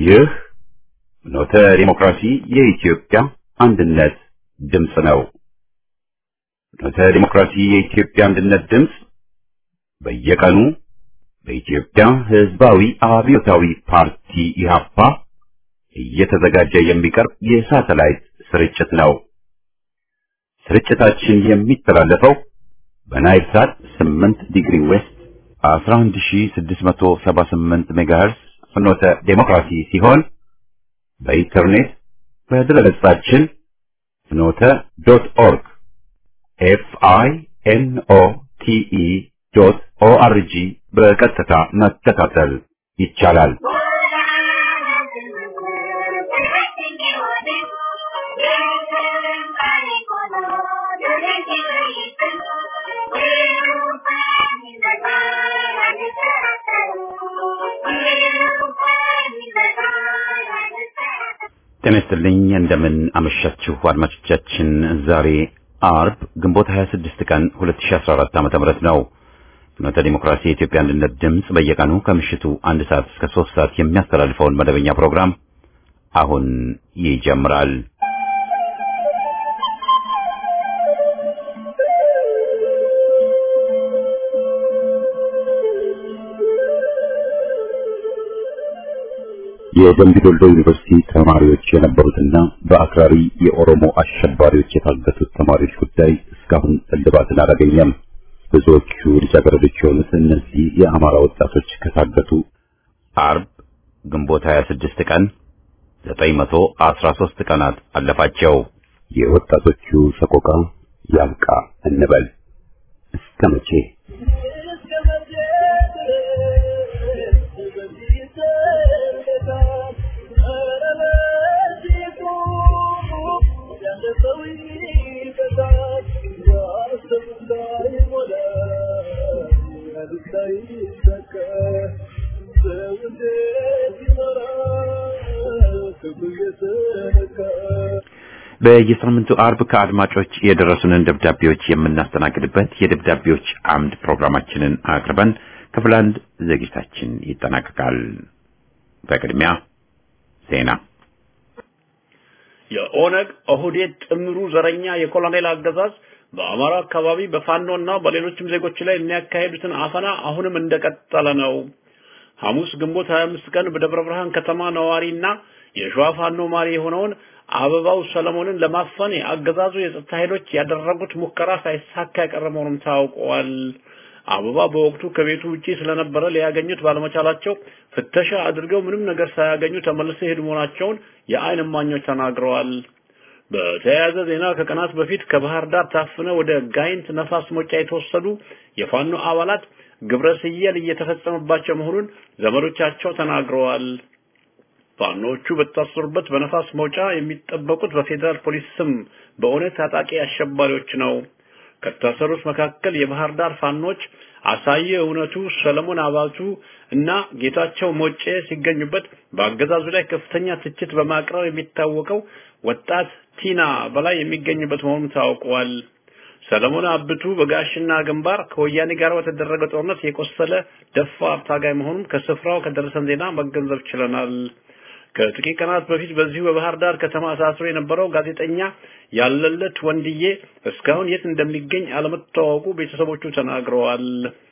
ይህ ኖተ ዲሞክራሲ የኢትዮጵያ አንድነት ድምፅ ነው። ኖተ ዲሞክራሲ የኢትዮጵያ አንድነት ድምፅ በየቀኑ በኢትዮጵያ ሕዝባዊ አብዮታዊ ፓርቲ ኢህአፓ እየተዘጋጀ የሚቀርብ የሳተላይት ስርጭት ነው። ስርጭታችን የሚተላለፈው በናይል ሳት 8 ዲግሪ ዌስት 11678 ሜጋሄርስ ፍኖተ ዴሞክራሲ ሲሆን በኢንተርኔት በድረገጻችን ፍኖተ ዶት ኦርግ ኤፍ አይ ኤን ኦ ቲ ኢ ዶት ኦ አር ጂ በቀጥታ መከታተል ይቻላል። ጤና ይስጥልኝ። እንደምን አመሻችሁ አድማጮቻችን። ዛሬ አርብ ግንቦት 26 ቀን 2014 ዓ.ም ነው። ፍኖተ ዲሞክራሲ የኢትዮጵያ አንድነት ድምፅ በየቀኑ ከምሽቱ አንድ ሰዓት እስከ ሶስት ሰዓት የሚያስተላልፈውን መደበኛ ፕሮግራም አሁን ይጀምራል። የደምቢ ዶልዶ ዩኒቨርሲቲ ተማሪዎች የነበሩትና በአክራሪ የኦሮሞ አሸባሪዎች የታገቱት ተማሪዎች ጉዳይ እስካሁን እልባትን አላገኘም። ብዙዎቹ ልጃገረዶች የሆኑት እነዚህ የአማራ ወጣቶች ከታገቱ አርብ ግንቦት 26 ቀን 913 ቀናት አለፋቸው። የወጣቶቹ ሰቆቃ ያብቃ እንበል እስከ መቼ? በየሳምንቱ አርብ ከአድማጮች የደረሱንን ደብዳቤዎች የምናስተናግድበት የደብዳቤዎች አምድ ፕሮግራማችንን አቅርበን ክፍል አንድ ዝግጅታችን ይጠናቀቃል። በቅድሚያ ዜና። የኦነግ ኦህዴድ ጥምሩ ዘረኛ የኮሎኔል አገዛዝ በአማራ አካባቢ በፋኖና በሌሎችም ዜጎች ላይ የሚያካሄዱትን አፈና አሁንም እንደቀጠለ ነው። ሐሙስ ግንቦት 25 ቀን በደብረ ብርሃን ከተማ ነዋሪና የሸዋ ፋኖ ማሪ የሆነውን አበባው ሰለሞንን ለማፈን የአገዛዙ የጸጥታ ኃይሎች ያደረጉት ሙከራ ሳይሳካ የቀረ መሆኑም ታውቋል። አበባ በወቅቱ ከቤቱ ውጪ ስለነበረ ሊያገኙት ባለመቻላቸው ፍተሻ አድርገው ምንም ነገር ሳያገኙ ተመልሰው የሄዱ መሆናቸውን የዓይን እማኞች ተናግረዋል። በተያያዘ ዜና ከቀናት በፊት ከባህር ዳር ታፍነው ወደ ጋይንት ነፋስ መውጫ የተወሰዱ የፋኖ አባላት ግብረ ስየል እየተፈጸመባቸው መሆኑን ዘመዶቻቸው ተናግረዋል። ፋኖቹ በታሰሩበት በነፋስ መውጫ የሚጠበቁት በፌዴራል ፖሊስ ስም በእውነት ታጣቂ አሸባሪዎች ነው። ከታሰሩት መካከል የባህር ዳር ፋኖች አሳየ እውነቱ፣ ሰለሞን አባቱ እና ጌታቸው ሞጬ ሲገኙበት በአገዛዙ ላይ ከፍተኛ ትችት በማቅረብ የሚታወቀው ወጣት ቲና በላይ የሚገኝበት መሆኑን ታውቋል። ሰለሞን አብቱ በጋሽና ግንባር ከወያኔ ጋር በተደረገ ጦርነት የቆሰለ ደፋር ታጋይ መሆኑን ከስፍራው ከደረሰን ዜና መገንዘብ ችለናል። ከጥቂት ቀናት በፊት በዚሁ በባህር ዳር ከተማ ታስሮ የነበረው ጋዜጠኛ ያለለት ወንድዬ እስካሁን የት እንደሚገኝ አለመታወቁ ቤተሰቦቹ ተናግረዋል።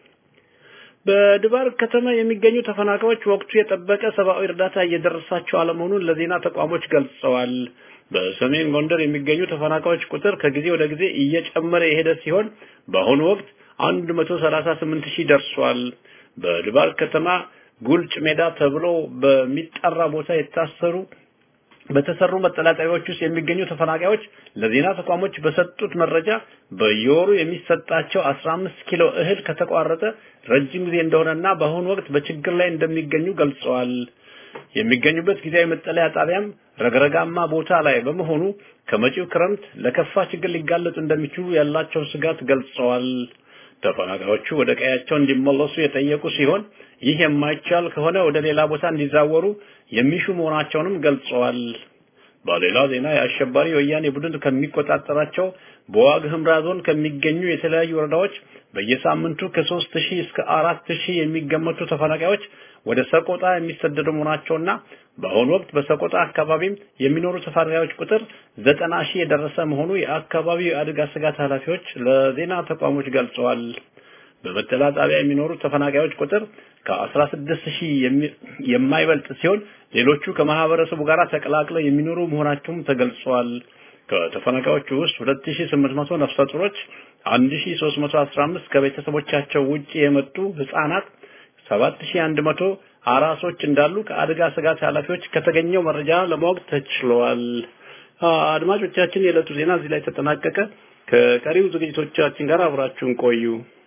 በድባር ከተማ የሚገኙ ተፈናቃዮች ወቅቱ የጠበቀ ሰብአዊ እርዳታ እየደረሳቸው አለመሆኑን ለዜና ተቋሞች ገልጸዋል። በሰሜን ጎንደር የሚገኙ ተፈናቃዮች ቁጥር ከጊዜ ወደ ጊዜ እየጨመረ የሄደ ሲሆን በአሁኑ ወቅት 138 ሺህ ደርሷል። በድባር ከተማ ጉልጭ ሜዳ ተብሎ በሚጠራ ቦታ የታሰሩ በተሰሩ መጠላጠቢያዎች ውስጥ የሚገኙ ተፈናቃዮች ለዜና ተቋሞች በሰጡት መረጃ በየወሩ የሚሰጣቸው 15 ኪሎ እህል ከተቋረጠ ረጅም ጊዜ እንደሆነና በአሁኑ ወቅት በችግር ላይ እንደሚገኙ ገልጸዋል። የሚገኙበት ጊዜያዊ መጠለያ ጣቢያም ረግረጋማ ቦታ ላይ በመሆኑ ከመጪው ክረምት ለከፋ ችግር ሊጋለጡ እንደሚችሉ ያላቸውን ስጋት ገልጸዋል። ተፈናቃዮቹ ወደ ቀያቸው እንዲመለሱ የጠየቁ ሲሆን ይህ የማይቻል ከሆነ ወደ ሌላ ቦታ እንዲዛወሩ የሚሹ መሆናቸውንም ገልጸዋል። በሌላ ዜና የአሸባሪ ወያኔ ቡድን ከሚቆጣጠራቸው በዋግ ህምራ ዞን ከሚገኙ የተለያዩ ወረዳዎች በየሳምንቱ ከሦስት ሺህ እስከ አራት ሺህ የሚገመቱ ተፈናቃዮች ወደ ሰቆጣ የሚሰደዱ መሆናቸውና በአሁኑ ወቅት በሰቆጣ አካባቢም የሚኖሩ ተፈናቃዮች ቁጥር ዘጠና ሺህ የደረሰ መሆኑ የአካባቢው የአደጋ ስጋት ኃላፊዎች ለዜና ተቋሞች ገልጸዋል። በመጠለያ ጣቢያ የሚኖሩ ተፈናቃዮች ቁጥር ከ16 ሺህ የማይበልጥ ሲሆን ሌሎቹ ከማህበረሰቡ ጋር ተቀላቅለው የሚኖሩ መሆናቸውም ተገልጿል። ከተፈናቃዮቹ ውስጥ 2800 ነፍሰ ጡሮች፣ 1315 ከቤተሰቦቻቸው ውጪ የመጡ ህፃናት፣ 7100 አራሶች እንዳሉ ከአደጋ ስጋት ኃላፊዎች ከተገኘው መረጃ ለማወቅ ተችሏል። አድማጮቻችን፣ የዕለቱ ዜና እዚህ ላይ ተጠናቀቀ። ከቀሪው ዝግጅቶቻችን ጋር አብራችሁን ቆዩ።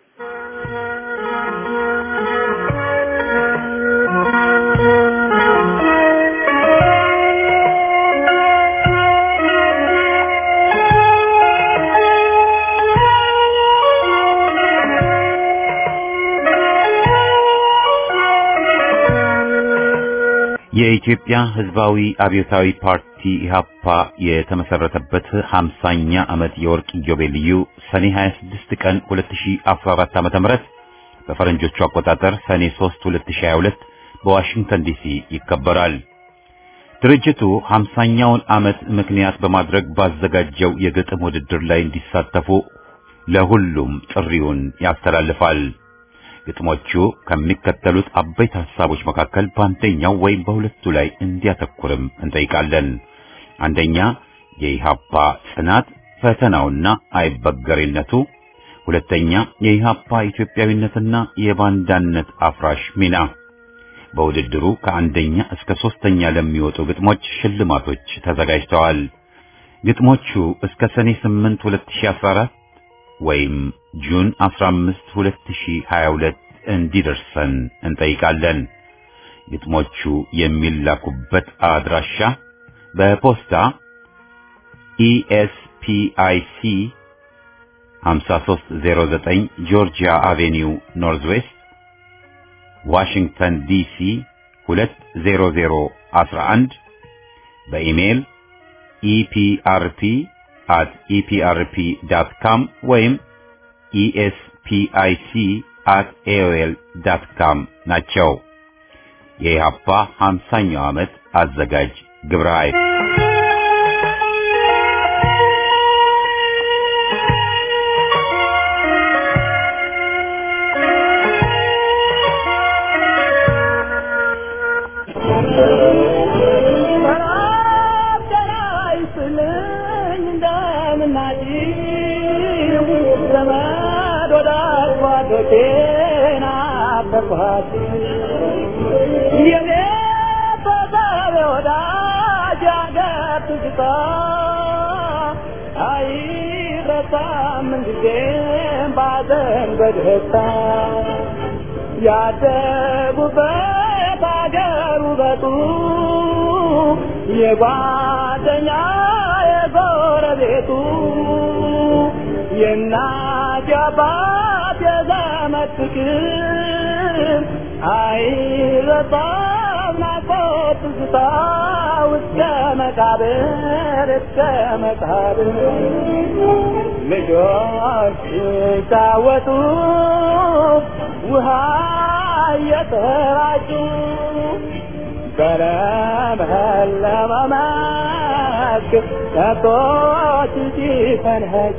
የኢትዮጵያ ሕዝባዊ አብዮታዊ ፓርቲ ኢህአፓ የተመሰረተበት 50ኛ ዓመት የወርቅ ኢዮቤልዩ ሰኔ 26 ቀን 2014 ዓ.ም በፈረንጆቹ አቆጣጠር ሰኔ 3 2022 በዋሽንግተን ዲሲ ይከበራል። ድርጅቱ 50ኛውን ዓመት ምክንያት በማድረግ ባዘጋጀው የግጥም ውድድር ላይ እንዲሳተፉ ለሁሉም ጥሪውን ያስተላልፋል። ግጥሞቹ ከሚከተሉት አበይት ሐሳቦች መካከል በአንደኛው ወይም በሁለቱ ላይ እንዲያተኩርም እንጠይቃለን። አንደኛ የኢሃፓ ጽናት ፈተናውና አይበገሬነቱ፣ ሁለተኛ የኢሃፓ ኢትዮጵያዊነትና የባንዳነት አፍራሽ ሚና። በውድድሩ ከአንደኛ እስከ ሶስተኛ ለሚወጡ ግጥሞች ሽልማቶች ተዘጋጅተዋል። ግጥሞቹ እስከ ሰኔ 8 2014 ወይም ጁን 15 2022 እንዲደርሰን እንጠይቃለን። ግጥሞቹ የሚላኩበት አድራሻ በፖስታ ኢኤስፒአይሲ 5309 ጆርጂያ አቬኒው ኖርዝ ዌስት ዋሽንግተን ዲሲ 20011 በኢሜይል ኢፒአርፒ at eprp.com ወይም espic at aol.com ናቸው። የኢሃፓ 50ኛው ዓመት አዘጋጅ ግብረ ኃይል በደስታ ያደጉበት አገር ውበቱ የጓደኛ የጎረቤቱ የእናት የአባት የዘመድ ፍቅር አይረሳም ናፍቆት ትዝታ እስከ መቃብር እስከ መቃብር ልጆች ሲጫወቱ ውሃ እየተራጩ በለመለመ መስክ ከብቶች ሲፈንኸጩ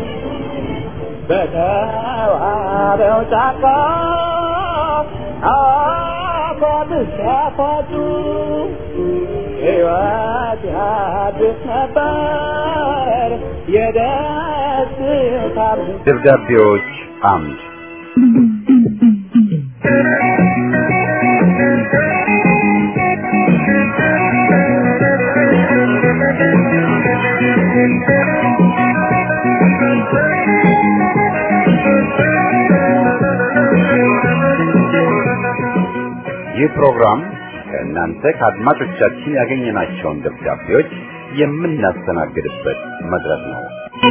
በተዋበው ጫካ አፏብስ ያፏጩ ሕይወት ያድስ ነበር የደስታ ደብዳቤዎች አምድ ይህ ፕሮግራም ከእናንተ ከአድማጮቻችን ያገኘናቸውን ደብዳቤዎች የምናስተናግድበት መድረክ ነው።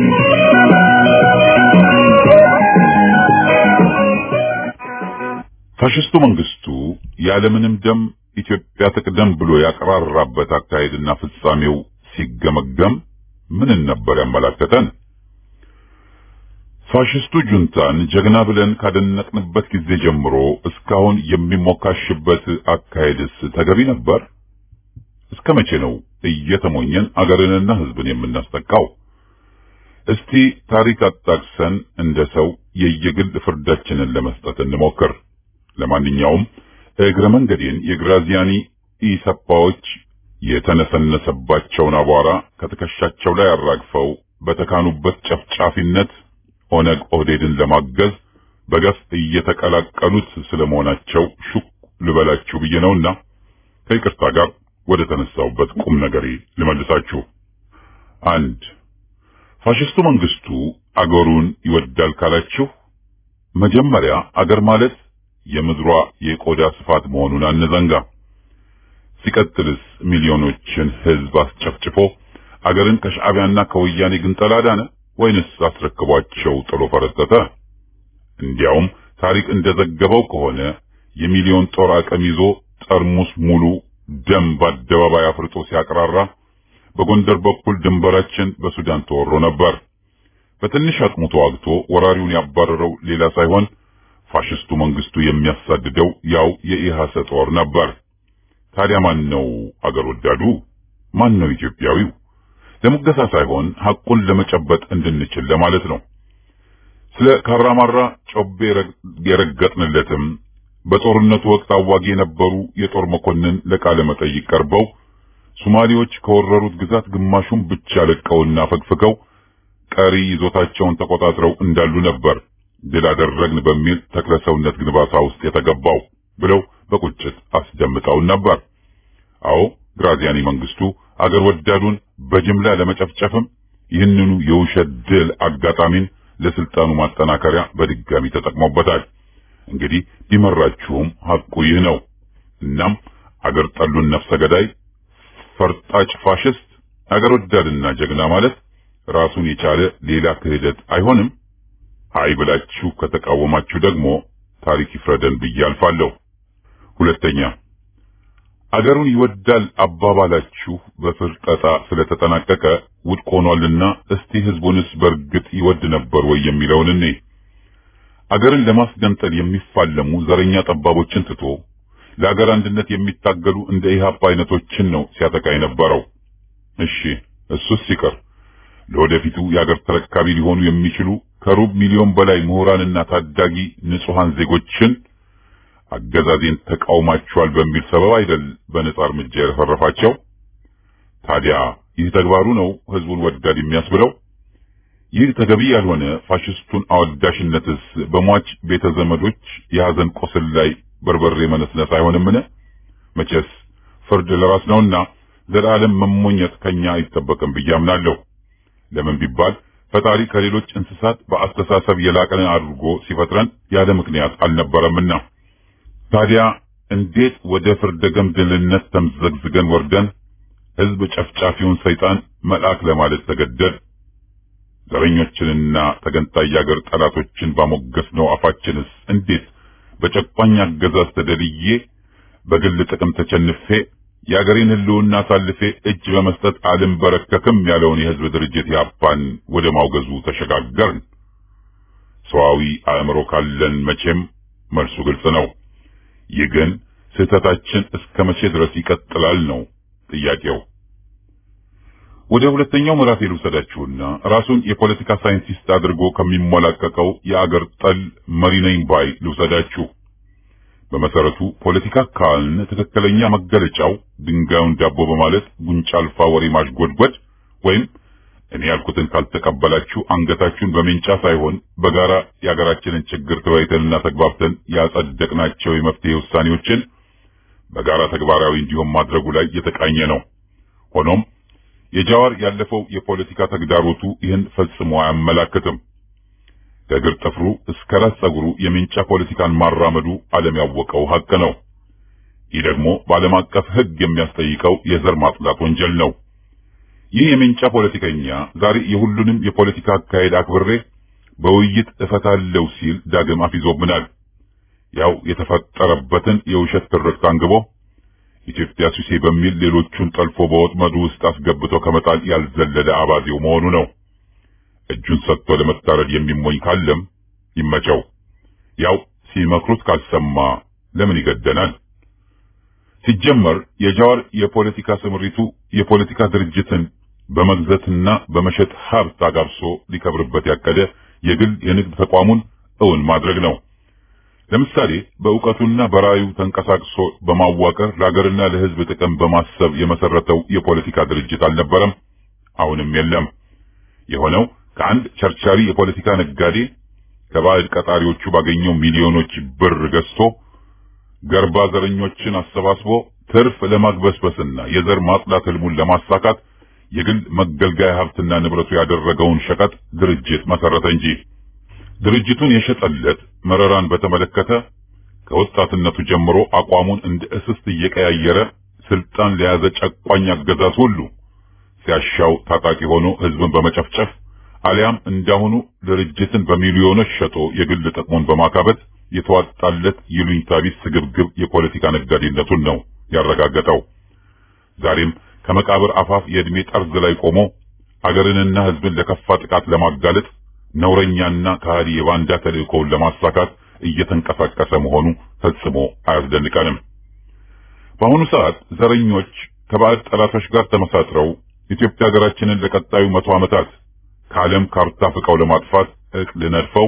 ፋሽስቱ መንግስቱ ያለምንም ደም ኢትዮጵያ ትቅደም ብሎ ያቀራራበት አካሄድና ፍጻሜው ሲገመገም ምንን ነበር ያመላከተን? ፋሽስቱ ጁንታን ጀግና ብለን ካደነቅንበት ጊዜ ጀምሮ እስካሁን የሚሞካሽበት አካሄድስ ተገቢ ነበር? እስከ መቼ ነው እየተሞኘን አገርንና ሕዝብን የምናስጠቃው? እስቲ ታሪክ አጣቅሰን እንደ ሰው የየግል ፍርዳችንን ለመስጠት እንሞክር። ለማንኛውም እግረ መንገዴን የግራዚያኒ ኢሰፓዎች የተነሰነሰባቸውን አቧራ ከትከሻቸው ላይ አራግፈው በተካኑበት ጨፍጫፊነት ኦነግ ኦህዴድን ለማገዝ በገፍ እየተቀላቀሉት ስለመሆናቸው ሹክ ልበላችሁ ብዬ ነውና ከይቅርታ ጋር ወደ ተነሳውበት ቁም ነገሬ ልመልሳችሁ። አንድ ፋሽስቱ መንግስቱ አገሩን ይወዳል ካላችሁ መጀመሪያ አገር ማለት የምድሯ የቆዳ ስፋት መሆኑን አንዘንጋ። ሲቀጥልስ ሚሊዮኖችን ህዝብ አስጨፍጭፎ አገርን ከሻዕቢያና ከወያኔ ግንጠላ ዳነ ወይንስ አስረክቧቸው ጥሎ ፈረጠጠ? እንዲያውም ታሪክ እንደዘገበው ከሆነ የሚሊዮን ጦር አቅም ይዞ ጠርሙስ ሙሉ ደም በአደባባይ አፍርጦ ሲያቀራራ በጎንደር በኩል ድንበራችን በሱዳን ተወሮ ነበር። በትንሽ አቅሙ ተዋግቶ ወራሪውን ያባረረው ሌላ ሳይሆን ፋሽስቱ መንግስቱ የሚያሳድደው ያው የኢሃሰ ጦር ነበር። ታዲያ ማን ነው አገር ወዳዱ? ማን ነው ኢትዮጵያዊው? ለሙገሳ ሳይሆን ሐቁን ለመጨበጥ እንድንችል ለማለት ነው። ስለ ካራማራ ጮቤ የረገጥንለትም በጦርነቱ ወቅት አዋጊ የነበሩ የጦር መኮንን ለቃለ መጠይቅ ቀርበው ሶማሌዎች ከወረሩት ግዛት ግማሹን ብቻ ለቀውና ፈግፍገው ቀሪ ይዞታቸውን ተቆጣጥረው እንዳሉ ነበር ድል አደረግን በሚል ተክለሰውነት ግንባታ ውስጥ የተገባው ብለው በቁጭት አስደምጠውን ነበር። አዎ ግራዚያኒ መንግስቱ አገር ወዳዱን በጅምላ ለመጨፍጨፍም ይህንኑ የውሸት ድል አጋጣሚን ለስልጣኑ ማጠናከሪያ በድጋሚ ተጠቅሞበታል። እንግዲህ ቢመራችሁም ሐቁ ይህ ነው። እናም አገር ጠሉን ነፍሰ ገዳይ ፈርጣጭ ፋሽስት አገር ወዳድና ጀግና ማለት ራሱን የቻለ ሌላ ክህደት አይሆንም። አይ ብላችሁ ከተቃወማችሁ ደግሞ ታሪክ ይፍረደን ብዬ አልፋለሁ። ሁለተኛ አገሩን ይወዳል አባባላችሁ በፍርጠጣ ስለተጠናቀቀ ውድቅ ሆኗልና እስቲ ህዝቡንስ በእርግጥ ይወድ ነበር ወይ የሚለውን እኔ አገርን ለማስገንጠል የሚፋለሙ ዘረኛ ጠባቦችን ትቶ ለአገር አንድነት የሚታገሉ እንደ ኢህአፓ አይነቶችን ነው ሲያጠቃ የነበረው። እሺ እሱስ ሲቀር ለወደፊቱ የአገር ተረካቢ ሊሆኑ የሚችሉ ከሩብ ሚሊዮን በላይ ምሁራንና ታዳጊ ንጹሃን ዜጎችን አገዛዜን ተቃውማቸዋል በሚል ሰበብ አይደል በነጻ እርምጃ የረፈረፋቸው። ታዲያ ይህ ተግባሩ ነው ህዝቡን ወዳድ የሚያስብለው? ይህ ተገቢ ያልሆነ ፋሽስቱን አወዳሽነትስ በሟች ቤተ ዘመዶች የሐዘን ቁስል ላይ በርበሬ መነስነስ አይሆንምን? መቼስ ፍርድ ለራስ ነውና ዘላለም መሞኘት ከኛ አይጠበቅም ብዬ አምናለሁ። ለምን ቢባል ፈጣሪ ከሌሎች እንስሳት በአስተሳሰብ የላቀን አድርጎ ሲፈጥረን ያለ ምክንያት አልነበረምና። ታዲያ እንዴት ወደ ፍርደ ገምድልነት ተምዘግዝገን ወርደን ህዝብ ጨፍጫፊውን ሰይጣን መልአክ ለማለት ተገደድ? ዘረኞችንና ተገንጣይ የአገር ጠላቶችን ባሞገስ ነው አፋችንስ እንዴት በጨቋኝ አገዛዝ ተደልዬ በግል ጥቅም ተቸንፌ የአገሬን ህልውና አሳልፌ እጅ በመስጠት አልንበረከክም ያለውን የህዝብ ድርጅት ያፓን ወደ ማውገዙ ተሸጋገርን። ሰዋዊ አእምሮ ካለን መቼም መልሱ ግልጽ ነው። ይህ ግን ስህተታችን እስከ መቼ ድረስ ይቀጥላል ነው ጥያቄው። ወደ ሁለተኛው ምዕራፍ ልውሰዳችሁና ራሱን የፖለቲካ ሳይንቲስት አድርጎ ከሚሞላቀቀው የአገር ጠል መሪ ነኝ ባይ ልውሰዳችሁ። በመሰረቱ ፖለቲካ ካልን ትክክለኛ መገለጫው ድንጋዩን ዳቦ በማለት ጉንጫ አልፋ ወሬ ማሽጎድጎድ ወይም እኔ ያልኩትን ካልተቀበላችሁ አንገታችሁን በሜንጫ ሳይሆን በጋራ የሀገራችንን ችግር ተወያይተንና ተግባብተን ያጸደቅናቸው የመፍትሄ ውሳኔዎችን በጋራ ተግባራዊ እንዲሆን ማድረጉ ላይ የተቃኘ ነው። ሆኖም የጃዋር ያለፈው የፖለቲካ ተግዳሮቱ ይህን ፈጽሞ አያመላክትም። ከእግር ጥፍሩ እስከ ራስ ጸጉሩ የሜንጫ ፖለቲካን ማራመዱ ዓለም ያወቀው ሀቅ ነው። ይህ ደግሞ በዓለም አቀፍ ሕግ የሚያስጠይቀው የዘር ማጽዳት ወንጀል ነው። ይህ የሜንጫ ፖለቲከኛ ዛሬ የሁሉንም የፖለቲካ አካሄድ አክብሬ በውይይት እፈታለሁ ሲል ዳግም አፊዞብናል። ያው የተፈጠረበትን የውሸት ትርክት አንግቦ ኢትዮጵያ ሱሴ በሚል ሌሎቹን ጠልፎ በወጥመዱ ውስጥ አስገብቶ ከመጣል ያልዘለለ አባዜው መሆኑ ነው። እጁን ሰጥቶ ለመታረድ የሚሞኝ ካለም ይመቸው። ያው ሲመክሩት ካልሰማ ለምን ይገደናል? ሲጀመር የጃዋር የፖለቲካ ስምሪቱ የፖለቲካ ድርጅትን በመግዛትና በመሸጥ ሀብት አጋብሶ ሊከብርበት ያቀደ የግል የንግድ ተቋሙን እውን ማድረግ ነው። ለምሳሌ በእውቀቱና በራዩ ተንቀሳቅሶ በማዋቀር ለሀገርና ለሕዝብ ጥቅም በማሰብ የመሰረተው የፖለቲካ ድርጅት አልነበረም፣ አሁንም የለም። የሆነው ከአንድ ቸርቻሪ የፖለቲካ ነጋዴ ከባዕድ ቀጣሪዎቹ ባገኘው ሚሊዮኖች ብር ገዝቶ ገርባ ዘረኞችን አሰባስቦ ትርፍ ለማግበስበስና የዘር ማጽዳት ህልሙን ለማሳካት የግል መገልገያ ሀብትና ንብረቱ ያደረገውን ሸቀጥ ድርጅት መሰረተ እንጂ ድርጅቱን የሸጠለት መረራን በተመለከተ ከወጣትነቱ ጀምሮ አቋሙን እንደ እስስት እየቀያየረ ስልጣን ለያዘ ጨቋኝ አገዛዝ ሁሉ ሲያሻው ታጣቂ ሆኖ ህዝብን በመጨፍጨፍ አሊያም እንዳሁኑ ድርጅትን በሚሊዮኖች ሸጦ የግል ጥቅሙን በማካበት የተዋጣለት ይሉኝታ ቢስ ስግብግብ የፖለቲካ ነጋዴነቱን ነው ያረጋገጠው። ዛሬም ከመቃብር አፋፍ የዕድሜ ጠርዝ ላይ ቆሞ አገርንና ህዝብን ለከፋ ጥቃት ለማጋለጥ ነውረኛና ከሃዲ የባንዳ ተልእኮውን ለማሳካት እየተንቀሳቀሰ መሆኑ ፈጽሞ አያስደንቀንም። በአሁኑ ሰዓት ዘረኞች ከባዕድ ጠላቶች ጋር ተመሳጥረው ኢትዮጵያ ሀገራችንን ለቀጣዩ መቶ ዓመታት ከዓለም ካርታ ፍቀው ለማጥፋት እቅድ ነድፈው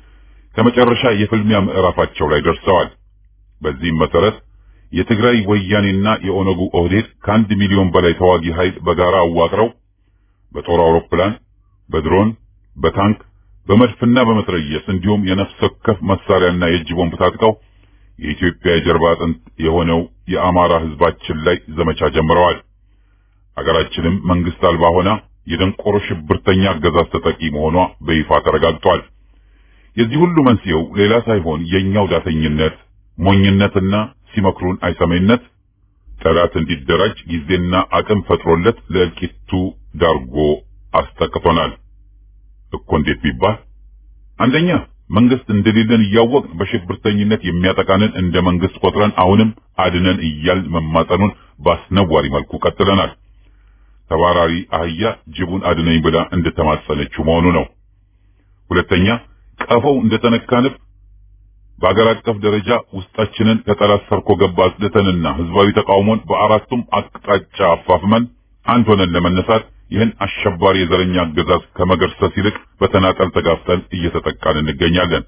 ከመጨረሻ የፍልሚያ ምዕራፋቸው ላይ ደርሰዋል። በዚህም መሰረት የትግራይ ወያኔና የኦነጉ ኦህዴድ ከአንድ ሚሊዮን በላይ ተዋጊ ኃይል በጋራ አዋቅረው በጦር አውሮፕላን፣ በድሮን፣ በታንክ፣ በመድፍና በመትረየስ እንዲሁም የነፍስ ወከፍ መሳሪያና የእጅ ቦምብ ታጥቀው የኢትዮጵያ የጀርባ አጥንት የሆነው የአማራ ህዝባችን ላይ ዘመቻ ጀምረዋል። አገራችንም መንግስት አልባ ሆና የደንቆሮ ሽብርተኛ አገዛዝ ተጠቂ መሆኗ በይፋ ተረጋግጧል። የዚህ ሁሉ መንስኤው ሌላ ሳይሆን የኛው ዳተኝነት፣ ሞኝነትና ሲመክሩን አይሰሜነት ጠላት እንዲደራጅ ጊዜና አቅም ፈጥሮለት ለእልቂቱ ዳርጎ አስጠቅቶናል እኮ። እንዴት ቢባል አንደኛ መንግስት እንደሌለን እያወቅን በሽብርተኝነት የሚያጠቃንን እንደ መንግስት ቆጥረን አሁንም አድነን እያል መማጠኑን በአስነዋሪ መልኩ ቀጥለናል። ተባራሪ አህያ ጅቡን አድነኝ ብላ እንደተማጸነችው መሆኑ ነው። ሁለተኛ ቀፈው እንደተነካንብ በአገር አቀፍ ደረጃ ውስጣችንን ከጠላት ሰርኮ ገባ አጽድተንና ህዝባዊ ተቃውሞን በአራቱም አቅጣጫ አፋፍመን አንድ ሆነን ለመነሳት ይህን አሸባሪ የዘረኛ አገዛዝ ከመገርሰስ ይልቅ በተናጠል ተጋፍጠን እየተጠቃን እንገኛለን።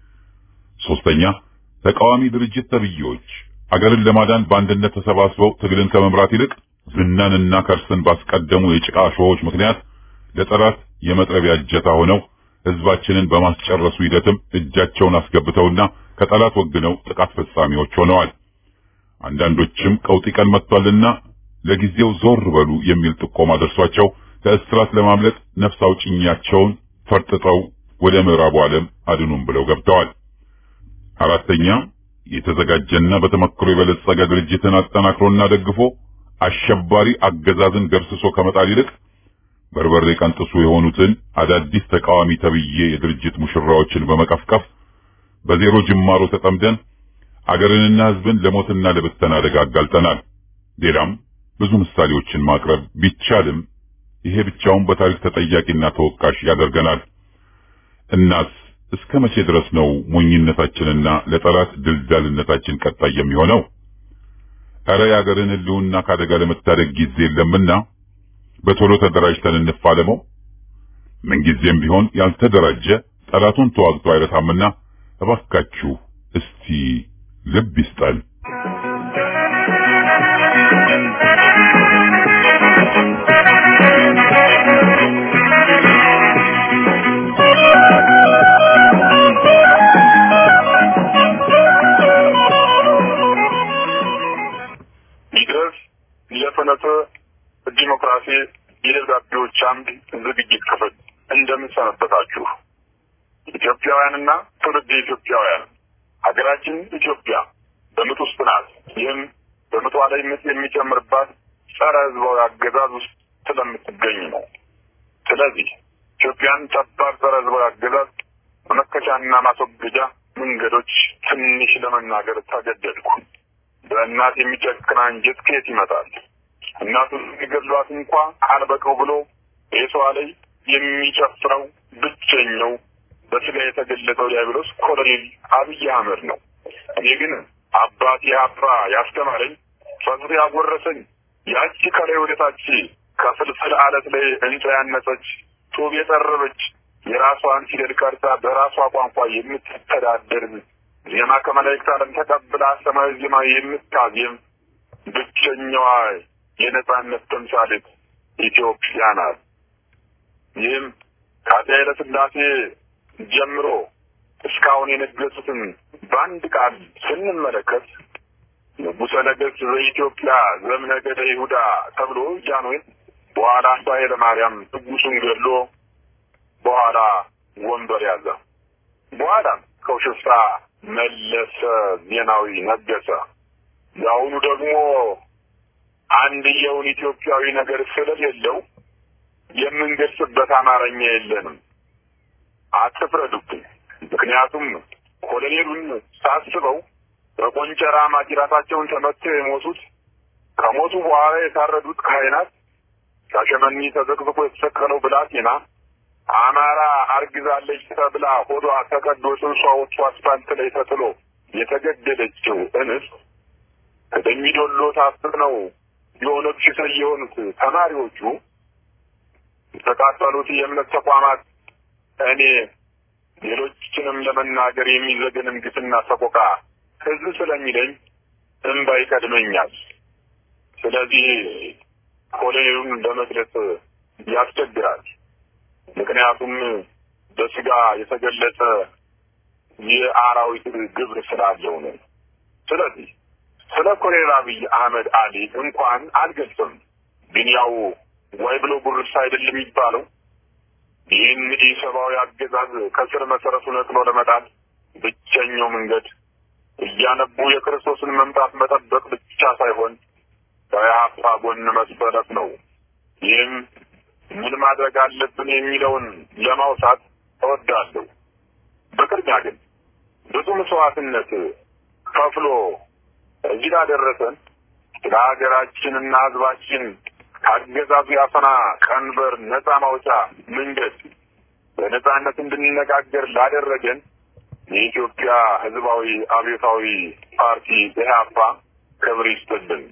ሶስተኛ ተቃዋሚ ድርጅት ተብዬዎች አገርን ለማዳን በአንድነት ተሰባስበው ትግልን ከመምራት ይልቅ ዝናንና ከርስን ባስቀደሙ የጭቃ ሾዎች ምክንያት ለጠላት የመጥረቢያ እጀታ ሆነው ህዝባችንን በማስጨረሱ ሂደትም እጃቸውን አስገብተውና ከጠላት ወግነው ጥቃት ፈጻሚዎች ሆነዋል። አንዳንዶችም ቀውጢ ቀን መጥቷልና ለጊዜው ዞር በሉ የሚል ጥቆማ ደርሷቸው ከእስራት ለማምለጥ ነፍስ አውጭኛቸውን ፈርጥጠው ወደ ምዕራቡ ዓለም አድኑም ብለው ገብተዋል። አራተኛ የተዘጋጀና በተመክሮ የበለጸገ ድርጅትን አጠናክሮና ደግፎ አሸባሪ አገዛዝን ገርስሶ ከመጣል ይልቅ በርበሬ ቀንጥሱ የሆኑትን አዳዲስ ተቃዋሚ ተብዬ የድርጅት ሙሽራዎችን በመቀፍቀፍ በዜሮ ጅማሮ ተጠምደን አገርንና ህዝብን ለሞትና ለብተና አደጋ አጋልጠናል። ሌላም ብዙ ምሳሌዎችን ማቅረብ ቢቻልም ይሄ ብቻውን በታሪክ ተጠያቂና ተወቃሽ ያደርገናል። እናስ እስከ መቼ ድረስ ነው ሞኝነታችንና ለጠላት ድልዳልነታችን ቀጣይ የሚሆነው? እረ የአገርን ህልውና ካደጋ ለመታደግ ጊዜ የለምና በቶሎ ተደራጅተን እንፋለመው። ምንጊዜም ቢሆን ያልተደራጀ ጠላቱን ተዋግቶ አይረታምና እባካችሁ እስቲ ልብ ይስጠን። ይድረስ የፍኖተ ዲሞክራሲ የደብዳቤዎች አምድ ዝግጅት ክፍል እንደምን ሰነበታችሁ? ኢትዮጵያውያንና ትውልድ ኢትዮጵያውያን ሀገራችን ኢትዮጵያ በምጥ ውስጥ ናት። ይህም በምጧ ላይ ምጥ የሚጨምርባት ጸረ ህዝባዊ አገዛዝ ውስጥ ስለምትገኝ ነው። ስለዚህ ኢትዮጵያን ጠባብ ጸረ ህዝባዊ አገዛዝ መመከቻና ማስወገጃ መንገዶች ትንሽ ለመናገር ተገደድኩ። በእናት የሚጨክን አንጀት ከየት ይመጣል? እናቱን የሚገድሏት እንኳ አልበቀው ብሎ ቤቷ ላይ የሚጨፍረው ብቸኛው በስጋ የተገለጠው ዲያብሎስ ኮሎኔል አብይ አህመድ ነው። እኔ ግን አባቴ አባ ያስተማረኝ ፈጥሮ ያጎረሰኝ ያቺ ከላይ ወደታች ከፍልፍል አለት ላይ እንጨ ያነጸች ጡብ የጠረበች የራሷን ፊደል ቀርጻ በራሷ ቋንቋ የምትተዳደር ዜማ ከመላእክት ዓለም ተቀብላ ሰማያዊ ዜማ የምታዜም ብቸኛዋ የነጻነት ተምሳሌት ኢትዮጵያ ናት። ይህም ከአፄ ኃይለ ሥላሴ ጀምሮ እስካሁን የነገሱትን በአንድ ቃል ስንመለከት ንጉሠ ነገሥት በኢትዮጵያ ዘምነገደ ይሁዳ ተብሎ ጃንሆይን በኋላ አባ ኃይለ ማርያም ንጉሡን ገድሎ በኋላ ወንበር ያዘ። በኋላም ከውሽፍታ መለሰ ዜናዊ ነገሰ። የአሁኑ ደግሞ አንድየውን ኢትዮጵያዊ ነገር ስለሌለው የምንገልጽበት አማርኛ የለንም። አትፍረዱብኝ። ምክንያቱም ኮሎኔሉን ሳስበው በቆንጨራ ማጅራታቸውን ተመትተው የሞቱት ከሞቱ በኋላ የታረዱት ካህናት፣ ሻሸመኔ ተዘቅዝቆ የተሰቀለው ብላቴና፣ አማራ አርግዛለች ተብላ ሆዷ ተቀዶ ጽንሷ ወጥቶ አስፋልት ላይ ተጥሎ የተገደለችው እንስት ከደሚዶሎ ታፍነው የኦነግ ሽፍታ የሆኑት ተማሪዎቹ የተቃጠሉት የእምነት ተቋማት እኔ ሌሎችንም ለመናገር የሚዘገንን ግፍና ሰቆቃ ህዝብ ስለሚለኝ እንባ ይቀድመኛል። ስለዚህ ኮሎኔሉን ለመግለጽ ያስቸግራል። ምክንያቱም በስጋ የተገለጸ የአራዊት ግብር ስላለው ነው። ስለዚህ ስለ ኮሎኔል አብይ አህመድ አሊ እንኳን አልገልጽም። ግን ያው ወይ ብሎ ጉርስ አይደል የሚባለው ይህን ኢሰብአዊ አገዛዝ ከስር መሰረቱ ነቅሎ ለመጣል ብቸኛው መንገድ እያነቡ የክርስቶስን መምጣት መጠበቅ ብቻ ሳይሆን ከኢህአፓ ጎን መሰለፍ ነው። ይህም ምን ማድረግ አለብን የሚለውን ለማውሳት እወዳለሁ። በቅድሚያ ግን ብዙ መስዋዕትነት ከፍሎ እዚህ ላደረሰን ለሀገራችንና ህዝባችን ከአገዛዙ ያፈና ቀንበር ነፃ ማውጫ መንገድ በነፃነት እንድንነጋገር ላደረገን የኢትዮጵያ ህዝባዊ አብዮታዊ ፓርቲ ኢህአፓ ክብር ይስጥልን።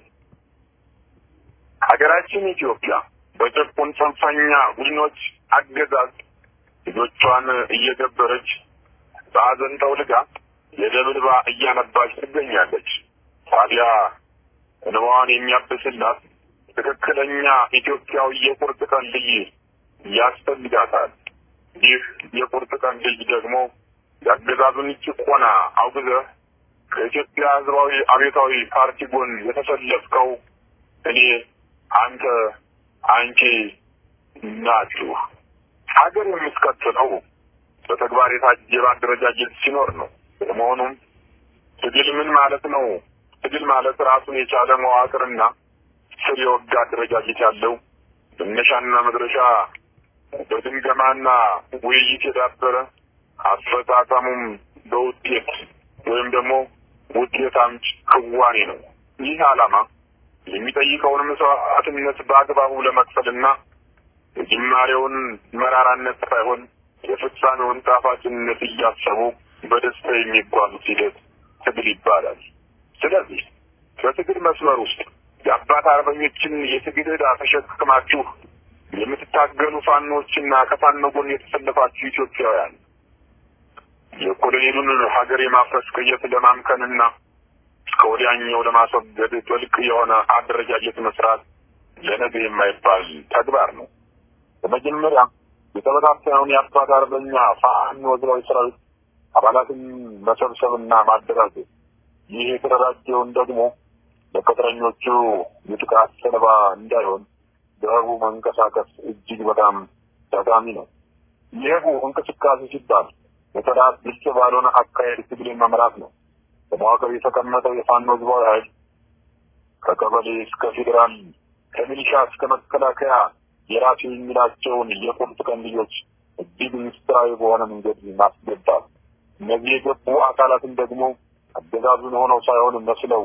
ሀገራችን ኢትዮጵያ በጭቁን ጽንፈኛ ቡድኖች አገዛዝ ልጆቿን እየገበረች በሀዘን ጠውልጋ የደም እንባ እያነባች ትገኛለች። ታዲያ እንባዋን የሚያብስላት ትክክለኛ ኢትዮጵያዊ የቁርጥ ቀን ልጅ ያስፈልጋታል። ይህ የቁርጥ ቀን ልጅ ደግሞ የአገዛዙን ጭቆና አውግዘህ ከኢትዮጵያ ህዝባዊ አብዮታዊ ፓርቲ ጎን የተሰለፍከው እኔ፣ አንተ፣ አንቺ ናችሁ። ሀገር የምትቀጥለው በተግባር የታጀበ አደረጃጀት ሲኖር ነው። በመሆኑም ትግል ምን ማለት ነው? ትግል ማለት ራሱን የቻለ መዋቅርና ስር የወጋ አደረጃጀት ያለው መነሻና መድረሻ በግምገማና ውይይት የዳበረ አፈጻጸሙም በውጤት ወይም ደግሞ ውጤት አምጪ ክዋኔ ነው። ይህ ዓላማ የሚጠይቀውን መስዋዕትነት በአግባቡ ለመክፈልና የጅማሬውን መራራነት ሳይሆን የፍጻሜውን ጣፋጭነት እያሰቡ በደስታ የሚጓዙት ሂደት ትግል ይባላል። ስለዚህ በትግል መስመር ውስጥ የአባት አርበኞችን የትግል ዕዳ ተሸክማችሁ የምትታገሉ ፋኖችና ከፋኖ ጎን የተሰለፋችሁ ኢትዮጵያውያን የኮሎኔሉን ሀገር የማፍረስ ቅየት ለማምከንና ከወዲያኛው ለማስወገድ ጥልቅ የሆነ አደረጃጀት መስራት ለነገ የማይባል ተግባር ነው። በመጀመሪያ የተበታተነውን የአባት አርበኛ ፋኖ ህዝባዊ ሰራዊት አባላትን መሰብሰብና ማደራጀት፣ ይህ የተደራጀውን ደግሞ ለቅጥረኞቹ የጥቃት ሰለባ እንዳይሆን በህቡ መንቀሳቀስ እጅግ በጣም ጠቃሚ ነው። የህቡ እንቅስቃሴ ሲባል በተዳት ግልጽ ባልሆነ አካሄድ ትግልን መምራት ነው። በመዋቅር የተቀመጠው የፋኖ ህዝባዊ ኃይል ከቀበሌ እስከ ፌዴራል ከሚሊሻ እስከ መከላከያ የራሱ የሚላቸውን የቁርጥ ቀን ልጆች እጅግ ምስጢራዊ በሆነ መንገድ ማስገባት፣ እነዚህ የገቡ አካላትን ደግሞ አገዛዙን ሆነው ሳይሆን መስለው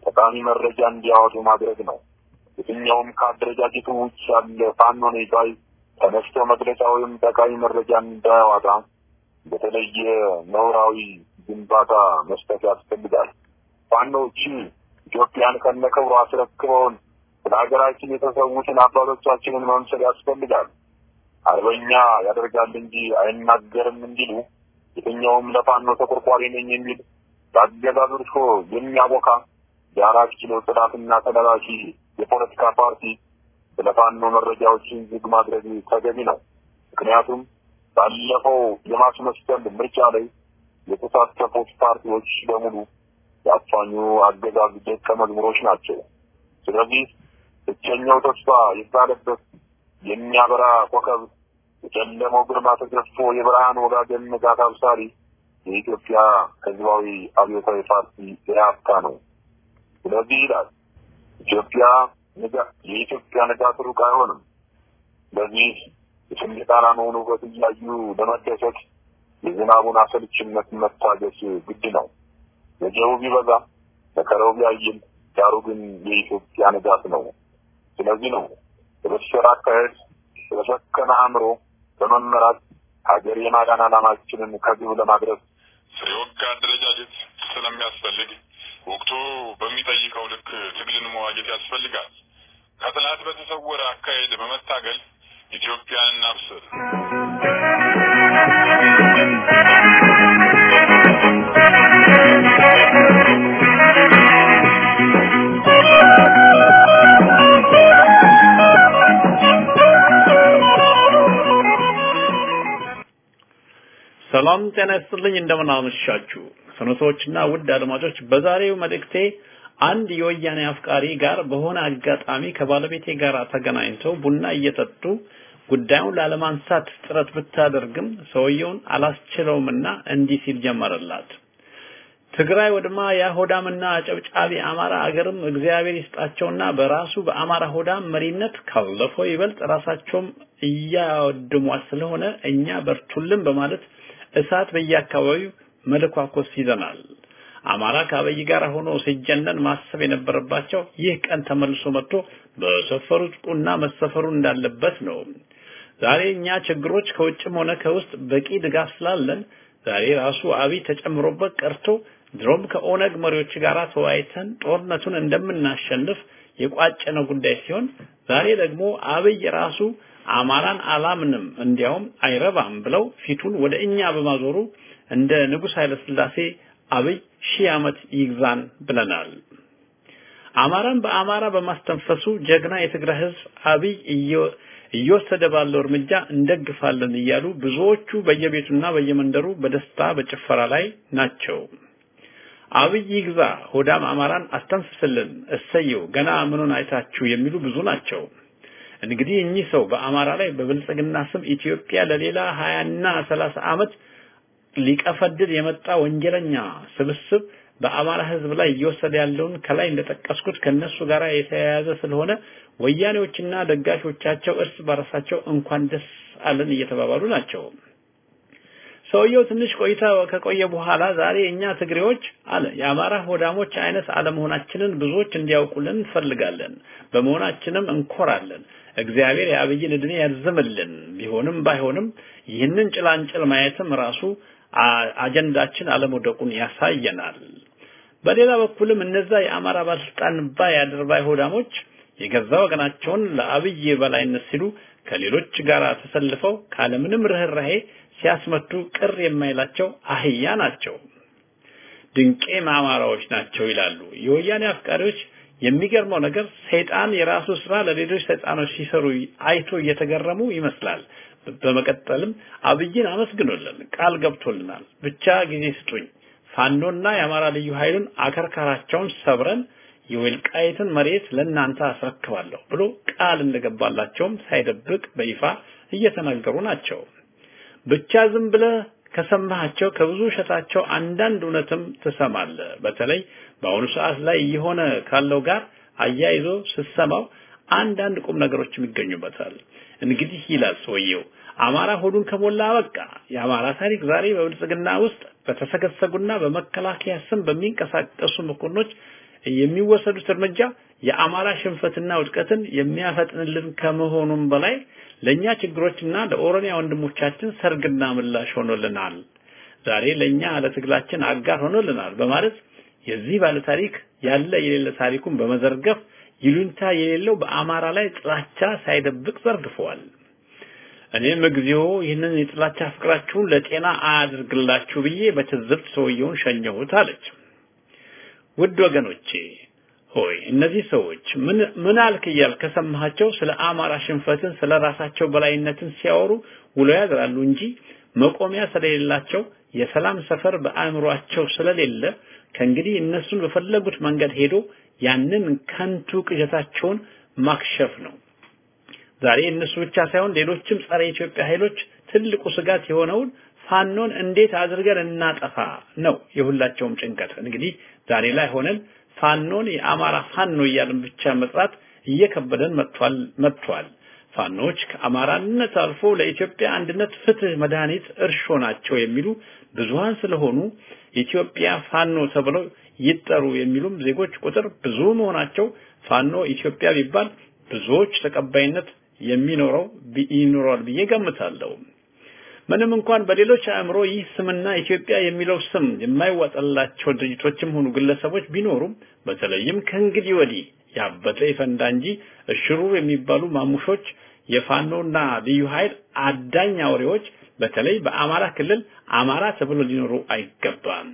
ጠቃሚ መረጃ እንዲያወጡ ማድረግ ነው። የትኛውም ከአደረጃጀቱ ውጭ ያለ ፋኖ ነኝ ባይ ተነስቶ መግለጫ ወይም ጠቃሚ መረጃ እንዳያወጣ በተለየ ነውራዊ ግንባታ መስጠት ያስፈልጋል። ፋኖዎች ኢትዮጵያን ከነክብሩ አስረክበውን ስለ ሀገራችን የተሰዉትን አባቶቻችንን መምሰል ያስፈልጋል። አርበኛ ያደርጋል እንጂ አይናገርም እንዲሉ የትኛውም ለፋኖ ተቆርቋሪ ነኝ የሚል በአገዛዙ እርሾ የሚያቦካ የአራት ኪሎ ጥናትና ተላላኪ የፖለቲካ ፓርቲ ስለ ፋኖ መረጃዎችን ዝግ ማድረግ ተገቢ ነው። ምክንያቱም ባለፈው የማስመሰል ምርጫ ላይ የተሳተፉት ፓርቲዎች በሙሉ የአፋኙ አገዛዝ ደቀ መዝሙሮች ናቸው። ስለዚህ ብቸኛው ተስፋ የተጣለበት የሚያበራ ኮከብ የጨለመው ግርማ ተገፎ የብርሃን ወጋገን ንጋት አብሳሪ የኢትዮጵያ ሕዝባዊ አብዮታዊ ፓርቲ ኢህአፓ ነው። ስለዚህ ይላል ኢትዮጵያ የኢትዮጵያ ንጋት ሩቅ አይሆንም። ስለዚህ የሰንደቅ ዓላማውን ውበት እያዩ ለመደሰት የዝናቡን አሰልችነት መታገስ ግድ ነው። ወጀቡ ቢበዛ መከራው ቢያይል፣ ዳሩ ግን የኢትዮጵያ ንጋት ነው። ስለዚህ ነው በበሰረ አካሄድ በሰከነ አእምሮ በመመራት ሀገር የማዳን ዓላማችንን ከግብ ለማድረስ የወጋ አደረጃጀት ስለሚያስፈልግ ወቅቱ በሚጠይቀው ልክ ትግልን መዋጀት ያስፈልጋል። ከጥላት በተሰወረ አካሄድ በመታገል ኢትዮጵያን እናብስር። ሰላም ጤና ይስጥልኝ። እንደምን አመሻችሁ ፍኖቶችና ውድ አድማጮች። በዛሬው መልእክቴ አንድ የወያኔ አፍቃሪ ጋር በሆነ አጋጣሚ ከባለቤቴ ጋር ተገናኝተው ቡና እየጠጡ ጉዳዩን ላለማንሳት ጥረት ብታደርግም ሰውየውን አላስችለውምና እንዲህ ሲል ጀመረላት። ትግራይ ወድማ ያ ሆዳምና አጨብጫቢ አማራ አገርም እግዚአብሔር ይስጣቸውና በራሱ በአማራ ሆዳም መሪነት ካለፈው ይበልጥ ራሳቸውም እያወድሟት ስለሆነ እኛ በርቱልን በማለት እሳት በየአካባቢው መለኳኮስ ይዘናል። አማራ ከአብይ ጋር ሆኖ ሲጀነን ማሰብ የነበረባቸው ይህ ቀን ተመልሶ መጥቶ በሰፈሩት ቁና መሰፈሩ እንዳለበት ነው። ዛሬ እኛ ችግሮች ከውጭም ሆነ ከውስጥ በቂ ድጋፍ ስላለን ዛሬ ራሱ አብይ ተጨምሮበት ቀርቶ ድሮም ከኦነግ መሪዎች ጋር ተወያይተን ጦርነቱን እንደምናሸንፍ የቋጨነው ጉዳይ ሲሆን ዛሬ ደግሞ አብይ ራሱ አማራን አላምንም እንዲያውም አይረባም ብለው ፊቱን ወደ እኛ በማዞሩ እንደ ንጉሥ ኃይለ ሥላሴ አብይ ሺህ ዓመት ይግዛን ብለናል። አማራን በአማራ በማስተንፈሱ ጀግና የትግራይ ሕዝብ አብይ እየወሰደ ባለው እርምጃ እንደግፋለን እያሉ ብዙዎቹ በየቤቱና በየመንደሩ በደስታ በጭፈራ ላይ ናቸው። አብይ ይግዛ፣ ሆዳም አማራን አስተንፍስልን፣ እሰየው፣ ገና ምኑን አይታችሁ የሚሉ ብዙ ናቸው። እንግዲህ እኚህ ሰው በአማራ ላይ በብልጽግና ስም ኢትዮጵያ ለሌላ ሀያና ሰላሳ ዓመት ሊቀፈድድ የመጣ ወንጀለኛ ስብስብ በአማራ ህዝብ ላይ እየወሰደ ያለውን ከላይ እንደጠቀስኩት ከነሱ ጋር የተያያዘ ስለሆነ ወያኔዎችና ደጋፊዎቻቸው እርስ በራሳቸው እንኳን ደስ አለን እየተባባሉ ናቸው። ሰውየው ትንሽ ቆይታ ከቆየ በኋላ ዛሬ እኛ ትግሬዎች አለ የአማራ ሆዳሞች አይነት አለመሆናችንን ብዙዎች እንዲያውቁልን እንፈልጋለን። በመሆናችንም እንኮራለን። እግዚአብሔር የአብይን እድሜ ያርዝምልን። ቢሆንም ባይሆንም ይህንን ጭላንጭል ማየትም ራሱ አጀንዳችን አለመውደቁን ያሳየናል። በሌላ በኩልም እነዛ የአማራ ባለስልጣን ባይ አድርባይ ሆዳሞች የገዛ ወገናቸውን ለአብይ በላይነት ሲሉ ከሌሎች ጋር ተሰልፈው ካለምንም ርህራሄ ሲያስመቱ ቅር የማይላቸው አህያ ናቸው። ድንቄ አማራዎች ናቸው ይላሉ የወያኔ አፍቃሪዎች። የሚገርመው ነገር ሰይጣን የራሱ ስራ ለሌሎች ሰይጣኖች ሲሰሩ አይቶ እየተገረሙ ይመስላል። በመቀጠልም አብይን አመስግኖልን ቃል ገብቶልናል። ብቻ ጊዜ ስጡኝ፣ ፋኖና የአማራ ልዩ ኃይሉን አከርካራቸውን ሰብረን የወልቃይትን መሬት ለእናንተ አስረክባለሁ ብሎ ቃል እንደገባላቸውም ሳይደብቅ በይፋ እየተናገሩ ናቸው። ብቻ ዝም ብለህ ከሰማሃቸው ከብዙ ውሸታቸው አንዳንድ እውነትም ትሰማለህ። በተለይ በአሁኑ ሰዓት ላይ እየሆነ ካለው ጋር አያይዞ ስትሰማው አንዳንድ ቁም ነገሮችም ይገኙበታል። እንግዲህ ይላል ሰውየው አማራ ሆዱን ከሞላ በቃ የአማራ ታሪክ ዛሬ በብልጽግና ውስጥ በተሰገሰጉና በመከላከያ ስም በሚንቀሳቀሱ መኮንኖች የሚወሰዱት እርምጃ የአማራ ሽንፈትና ውድቀትን የሚያፈጥንልን ከመሆኑም በላይ ለኛ ችግሮችና ለኦሮሚያ ወንድሞቻችን ሰርግና ምላሽ ሆኖልናል። ዛሬ ለኛ ለትግላችን አጋር ሆኖልናል በማለት የዚህ ባለ ታሪክ ያለ የሌለ ታሪኩን በመዘርገፍ ይሉንታ የሌለው በአማራ ላይ ጥላቻ ሳይደብቅ ዘርግፈዋል። እኔም እግዚኦ ይህንን የጥላቻ ፍቅራችሁን ለጤና አያድርግላችሁ ብዬ በትዝብት ሰውየውን ሸኘሁት አለች። ውድ ወገኖቼ ሆይ እነዚህ ሰዎች ምን ምን አልክ እያል ከሰማሃቸው ስለ አማራ ሽንፈትን ስለ ራሳቸው በላይነትን ሲያወሩ ውሎ ያድራሉ እንጂ መቆሚያ ስለሌላቸው የሰላም ሰፈር በአእምሯቸው ስለሌለ ከእንግዲህ እነሱን በፈለጉት መንገድ ሄዶ ያንን ከንቱ ቅዠታቸውን ማክሸፍ ነው። ዛሬ እነሱ ብቻ ሳይሆን ሌሎችም ጸረ ኢትዮጵያ ኃይሎች ትልቁ ስጋት የሆነውን ፋኖን እንዴት አድርገን እናጠፋ ነው የሁላቸውም ጭንቀት። እንግዲህ ዛሬ ላይ ሆነን ፋኖን የአማራ ፋኖ እያልን ብቻ መጥራት እየከበደን መጥቷል መጥቷል። ፋኖች ከአማራነት አልፎ ለኢትዮጵያ አንድነት፣ ፍትህ፣ መድኃኒት እርሾ ናቸው የሚሉ ብዙሃን ስለሆኑ ኢትዮጵያ ፋኖ ተብለው ይጠሩ የሚሉም ዜጎች ቁጥር ብዙ መሆናቸው ፋኖ ኢትዮጵያ ቢባል ብዙዎች ተቀባይነት የሚኖረው ይኖራል ብዬ ገምታለሁ። ምንም እንኳን በሌሎች አእምሮ ይህ ስምና ኢትዮጵያ የሚለው ስም የማይዋጠላቸው ድርጅቶችም ሆኑ ግለሰቦች ቢኖሩም በተለይም ከእንግዲህ ወዲህ ያበጠ ይፈንዳ እንጂ እሽሩር የሚባሉ ማሙሾች የፋኖና ልዩ ኃይል አዳኝ አውሬዎች በተለይ በአማራ ክልል አማራ ተብሎ ሊኖሩ አይገባም።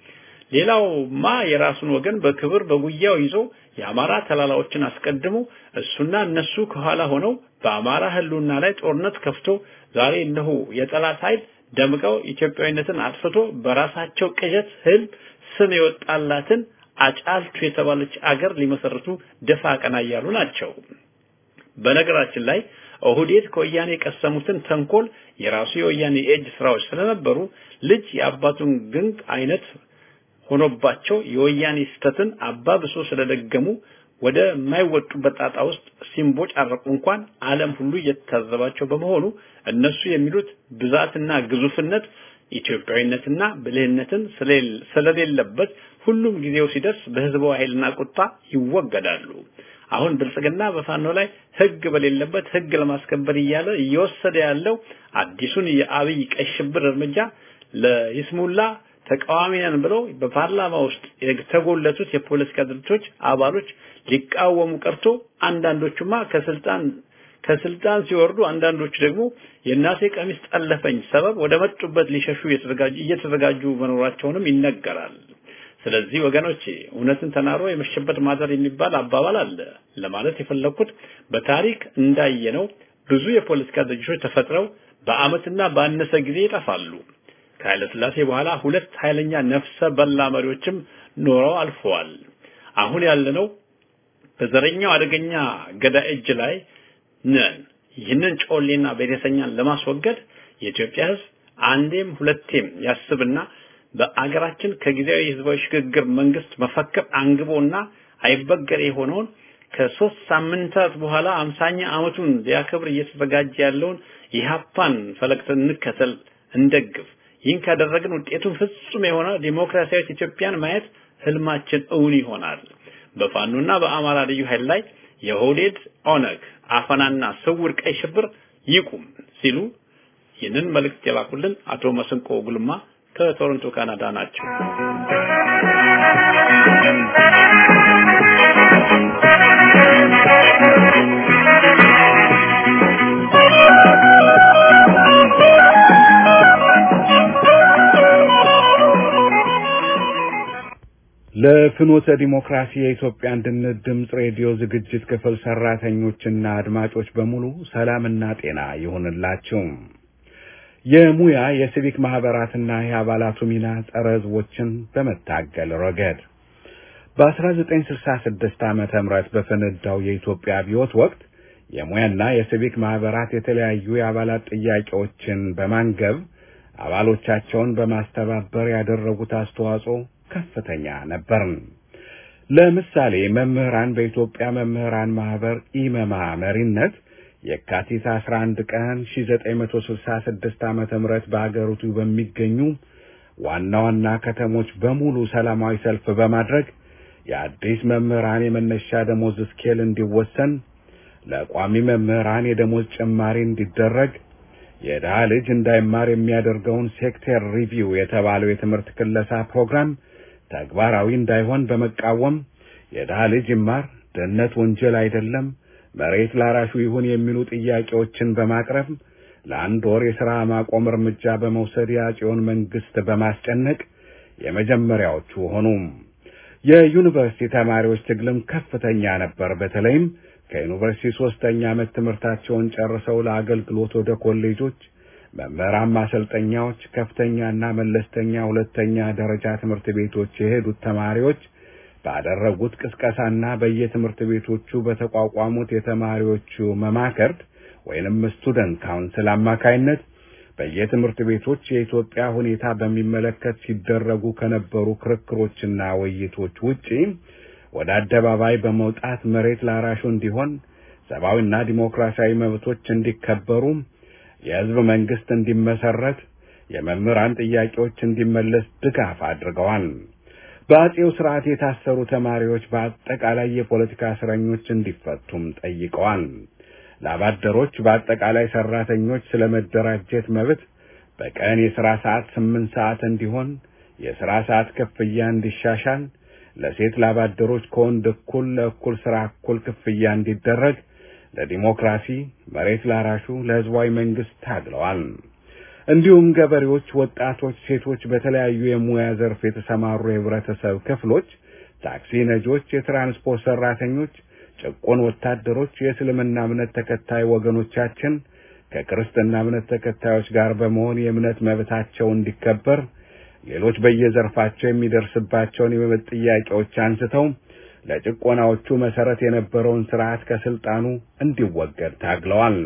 ሌላውማ የራሱን ወገን በክብር በጉያው ይዞ የአማራ ተላላዎችን አስቀድሞ እሱና እነሱ ከኋላ ሆነው በአማራ ህልውና ላይ ጦርነት ከፍቶ ዛሬ እነሆ የጠላት ኃይል ደምቀው ኢትዮጵያዊነትን አጥፍቶ በራሳቸው ቅዠት ህልም ስም የወጣላትን አጫልቱ የተባለች አገር ሊመሰርቱ ደፋ ቀና እያሉ ናቸው። በነገራችን ላይ ኦህዴድ ከወያኔ የቀሰሙትን ተንኮል የራሱ የወያኔ የእጅ ስራዎች ስለነበሩ ልጅ የአባቱን ግንግ አይነት ሆኖባቸው የወያኔ ስተትን አባብሶ ስለደገሙ ወደ የማይወጡበት ጣጣ ውስጥ ሲምቦጫረቁ እንኳን ዓለም ሁሉ እየተታዘባቸው በመሆኑ እነሱ የሚሉት ብዛትና ግዙፍነት ኢትዮጵያዊነትና ብልህነትን ስለሌለበት ሁሉም ጊዜው ሲደርስ በህዝባዊ ኃይልና ቁጣ ይወገዳሉ። አሁን ብልጽግና በፋኖ ላይ ህግ በሌለበት ህግ ለማስከበር እያለ እየወሰደ ያለው አዲሱን የአብይ ቀይ ሽብር እርምጃ ለይስሙላ ተቃዋሚ ነን ብለው በፓርላማ ውስጥ የተጎለቱት የፖለቲካ ድርጅቶች አባሎች ሊቃወሙ ቀርቶ አንዳንዶቹማ ከስልጣን ከስልጣን ሲወርዱ አንዳንዶቹ ደግሞ የእናቴ ቀሚስ ጠለፈኝ ሰበብ ወደ መጡበት ሊሸሹ እየተዘጋጁ መኖራቸውንም ይነገራል። ስለዚህ ወገኖቼ እውነትን ተናግሮ የመሸበት ማዘር የሚባል አባባል አለ ለማለት የፈለኩት በታሪክ እንዳየነው ብዙ የፖለቲካ ድርጅቶች ተፈጥረው በአመትና ባነሰ ጊዜ ይጠፋሉ። ከኃይለ ሥላሴ በኋላ ሁለት ኃይለኛ ነፍሰ በላ መሪዎችም ኖረው አልፈዋል። አሁን ያለነው በዘረኛው አደገኛ ገዳይ እጅ ላይ ነን። ይህንን ጮሌና ቤተሰኛን ለማስወገድ የኢትዮጵያ ሕዝብ አንዴም ሁለቴም ያስብና በአገራችን ከጊዜያዊ ህዝባዊ ሽግግር መንግስት መፈክር አንግቦና አይበገር የሆነውን ከሶስት ሳምንታት በኋላ አምሳኛ ዓመቱን ሊያከብር እየተዘጋጀ ያለውን ኢህአፓን ፈለግ እንከተል፣ እንደግፍ። ይህን ካደረግን ውጤቱን ፍጹም የሆነ ዲሞክራሲያዊት ኢትዮጵያን ማየት ህልማችን እውን ይሆናል። በፋኖና በአማራ ልዩ ኃይል ላይ የሆዴድ ኦነግ አፈናና ስውር ቀይ ሽብር ይቁም ሲሉ ይህንን መልእክት የላኩልን አቶ መስንቆ ጉልማ ከቶሮንቶ ካናዳ ናቸው። ለፍኖተ ዲሞክራሲ የኢትዮጵያ አንድነት ድምፅ ሬዲዮ ዝግጅት ክፍል ሰራተኞችና አድማጮች በሙሉ ሰላምና ጤና ይሁንላችሁ። የሙያ የሲቪክ ማህበራትና የአባላቱ ሚና ጸረ ህዝቦችን በመታገል ረገድ በ1966 ዓመተ ምህረት በፈነዳው የኢትዮጵያ አብዮት ወቅት የሙያና የሲቪክ ማህበራት የተለያዩ የአባላት ጥያቄዎችን በማንገብ አባሎቻቸውን በማስተባበር ያደረጉት አስተዋጽኦ ከፍተኛ ነበር። ለምሳሌ መምህራን በኢትዮጵያ መምህራን ማህበር ኢመማ መሪነት የካቲት 11 ቀን 1966 ዓመተ ምህረት በአገሪቱ በሚገኙ ዋና ዋና ከተሞች በሙሉ ሰላማዊ ሰልፍ በማድረግ የአዲስ መምህራን የመነሻ ደሞዝ ስኬል እንዲወሰን፣ ለቋሚ መምህራን የደሞዝ ጭማሪ እንዲደረግ፣ የድሃ ልጅ እንዳይማር የሚያደርገውን ሴክተር ሪቪው የተባለው የትምህርት ክለሳ ፕሮግራም ተግባራዊ እንዳይሆን በመቃወም የድሃ ልጅ ይማር፣ ድህነት ወንጀል አይደለም፣ መሬት ላራሹ ይሁን የሚሉ ጥያቄዎችን በማቅረብ ለአንድ ወር የሥራ ማቆም እርምጃ በመውሰድ የአፄውን መንግስት በማስጨነቅ የመጀመሪያዎቹ ሆኑ። የዩኒቨርሲቲ ተማሪዎች ትግልም ከፍተኛ ነበር። በተለይም ከዩኒቨርሲቲ ሶስተኛ ዓመት ትምህርታቸውን ጨርሰው ለአገልግሎት ወደ ኮሌጆች፣ መምህራን ማሰልጠኛዎች፣ ከፍተኛና መለስተኛ ሁለተኛ ደረጃ ትምህርት ቤቶች የሄዱት ተማሪዎች ባደረጉት ቅስቀሳና በየትምህርት ቤቶቹ በተቋቋሙት የተማሪዎቹ መማከርት ወይንም ስቱደንት ካውንስል አማካይነት በየትምህርት ቤቶች የኢትዮጵያ ሁኔታ በሚመለከት ሲደረጉ ከነበሩ ክርክሮችና ውይይቶች ውጪ ወደ አደባባይ በመውጣት መሬት ላራሹ እንዲሆን፣ ሰብአዊና ዲሞክራሲያዊ መብቶች እንዲከበሩ፣ የህዝብ መንግስት እንዲመሰረት፣ የመምህራን ጥያቄዎች እንዲመለስ ድጋፍ አድርገዋል። በአጼው ስርዓት የታሰሩ ተማሪዎች በአጠቃላይ የፖለቲካ እስረኞች እንዲፈቱም ጠይቀዋል። ላባደሮች በአጠቃላይ ሰራተኞች ስለ መደራጀት መብት በቀን የሥራ ሰዓት ስምንት ሰዓት እንዲሆን፣ የሥራ ሰዓት ክፍያ እንዲሻሻል፣ ለሴት ላባደሮች ከወንድ እኩል ለእኩል ሥራ እኩል ክፍያ እንዲደረግ፣ ለዲሞክራሲ፣ መሬት ላራሹ፣ ለህዝባዊ መንግስት ታግለዋል። እንዲሁም ገበሬዎች፣ ወጣቶች፣ ሴቶች፣ በተለያዩ የሙያ ዘርፍ የተሰማሩ የህብረተሰብ ክፍሎች፣ ታክሲ ነጂዎች፣ የትራንስፖርት ሰራተኞች ጭቁን ወታደሮች፣ የእስልምና እምነት ተከታይ ወገኖቻችን ከክርስትና እምነት ተከታዮች ጋር በመሆን የእምነት መብታቸው እንዲከበር፣ ሌሎች በየዘርፋቸው የሚደርስባቸውን የመብት ጥያቄዎች አንስተው ለጭቆናዎቹ መሰረት የነበረውን ስርዓት ከስልጣኑ እንዲወገድ ታግለዋል።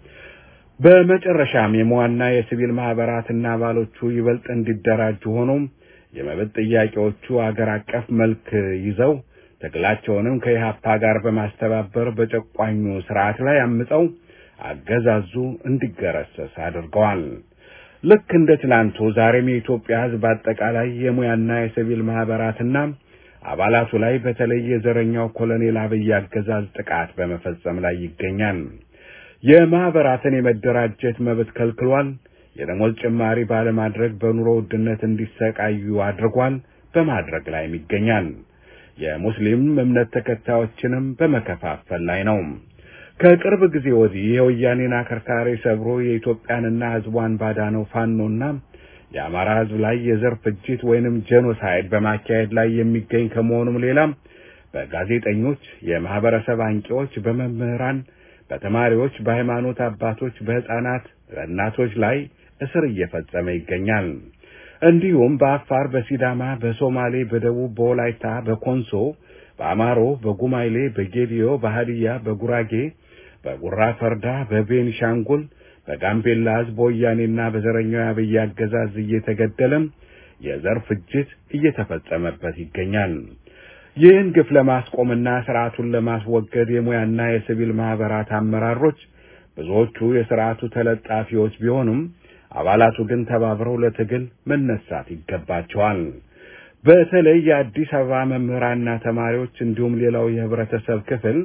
በመጨረሻም የመዋና የሲቪል ማህበራትና አባሎቹ ይበልጥ እንዲደራጁ ሆኖም የመብት ጥያቄዎቹ አገር አቀፍ መልክ ይዘው ትግላቸውንም ከኢህአፓ ጋር በማስተባበር በጨቋኙ ስርዓት ላይ አምፀው አገዛዙ እንዲገረሰስ አድርገዋል። ልክ እንደ ትናንቱ ዛሬም የኢትዮጵያ ሕዝብ አጠቃላይ የሙያና የሲቪል ማህበራትና አባላቱ ላይ በተለይ የዘረኛው ኮሎኔል አብይ አገዛዝ ጥቃት በመፈጸም ላይ ይገኛል። የማህበራትን የመደራጀት መብት ከልክሏል። የደሞዝ ጭማሪ ባለማድረግ በኑሮ ውድነት እንዲሰቃዩ አድርጓል። በማድረግ ላይም ይገኛል። የሙስሊም እምነት ተከታዮችንም በመከፋፈል ላይ ነው። ከቅርብ ጊዜ ወዲህ የወያኔን አከርካሪ ሰብሮ የኢትዮጵያንና ህዝቧን ባዳነው ፋኖና የአማራ ህዝብ ላይ የዘር ፍጅት ወይንም ጄኖሳይድ በማካሄድ ላይ የሚገኝ ከመሆኑም ሌላ በጋዜጠኞች፣ የማህበረሰብ አንቂዎች፣ በመምህራን፣ በተማሪዎች፣ በሃይማኖት አባቶች፣ በህፃናት፣ በእናቶች ላይ እስር እየፈጸመ ይገኛል። እንዲሁም በአፋር፣ በሲዳማ፣ በሶማሌ፣ በደቡብ፣ በወላይታ፣ በኮንሶ፣ በአማሮ፣ በጉማይሌ፣ በጌዲዮ፣ በሃዲያ፣ በጉራጌ፣ በጉራ ፈርዳ፣ በቤንሻንጉል፣ በጋምቤላ ህዝብ በወያኔና በዘረኛው የአብይ አገዛዝ እየተገደለም የዘር ፍጅት እየተፈጸመበት ይገኛል። ይህን ግፍ ለማስቆምና ስርዓቱን ለማስወገድ የሙያና የሲቪል ማህበራት አመራሮች ብዙዎቹ የስርዓቱ ተለጣፊዎች ቢሆኑም አባላቱ ግን ተባብረው ለትግል መነሳት ይገባቸዋል። በተለይ የአዲስ አበባ መምህራንና ተማሪዎች እንዲሁም ሌላው የህብረተሰብ ክፍል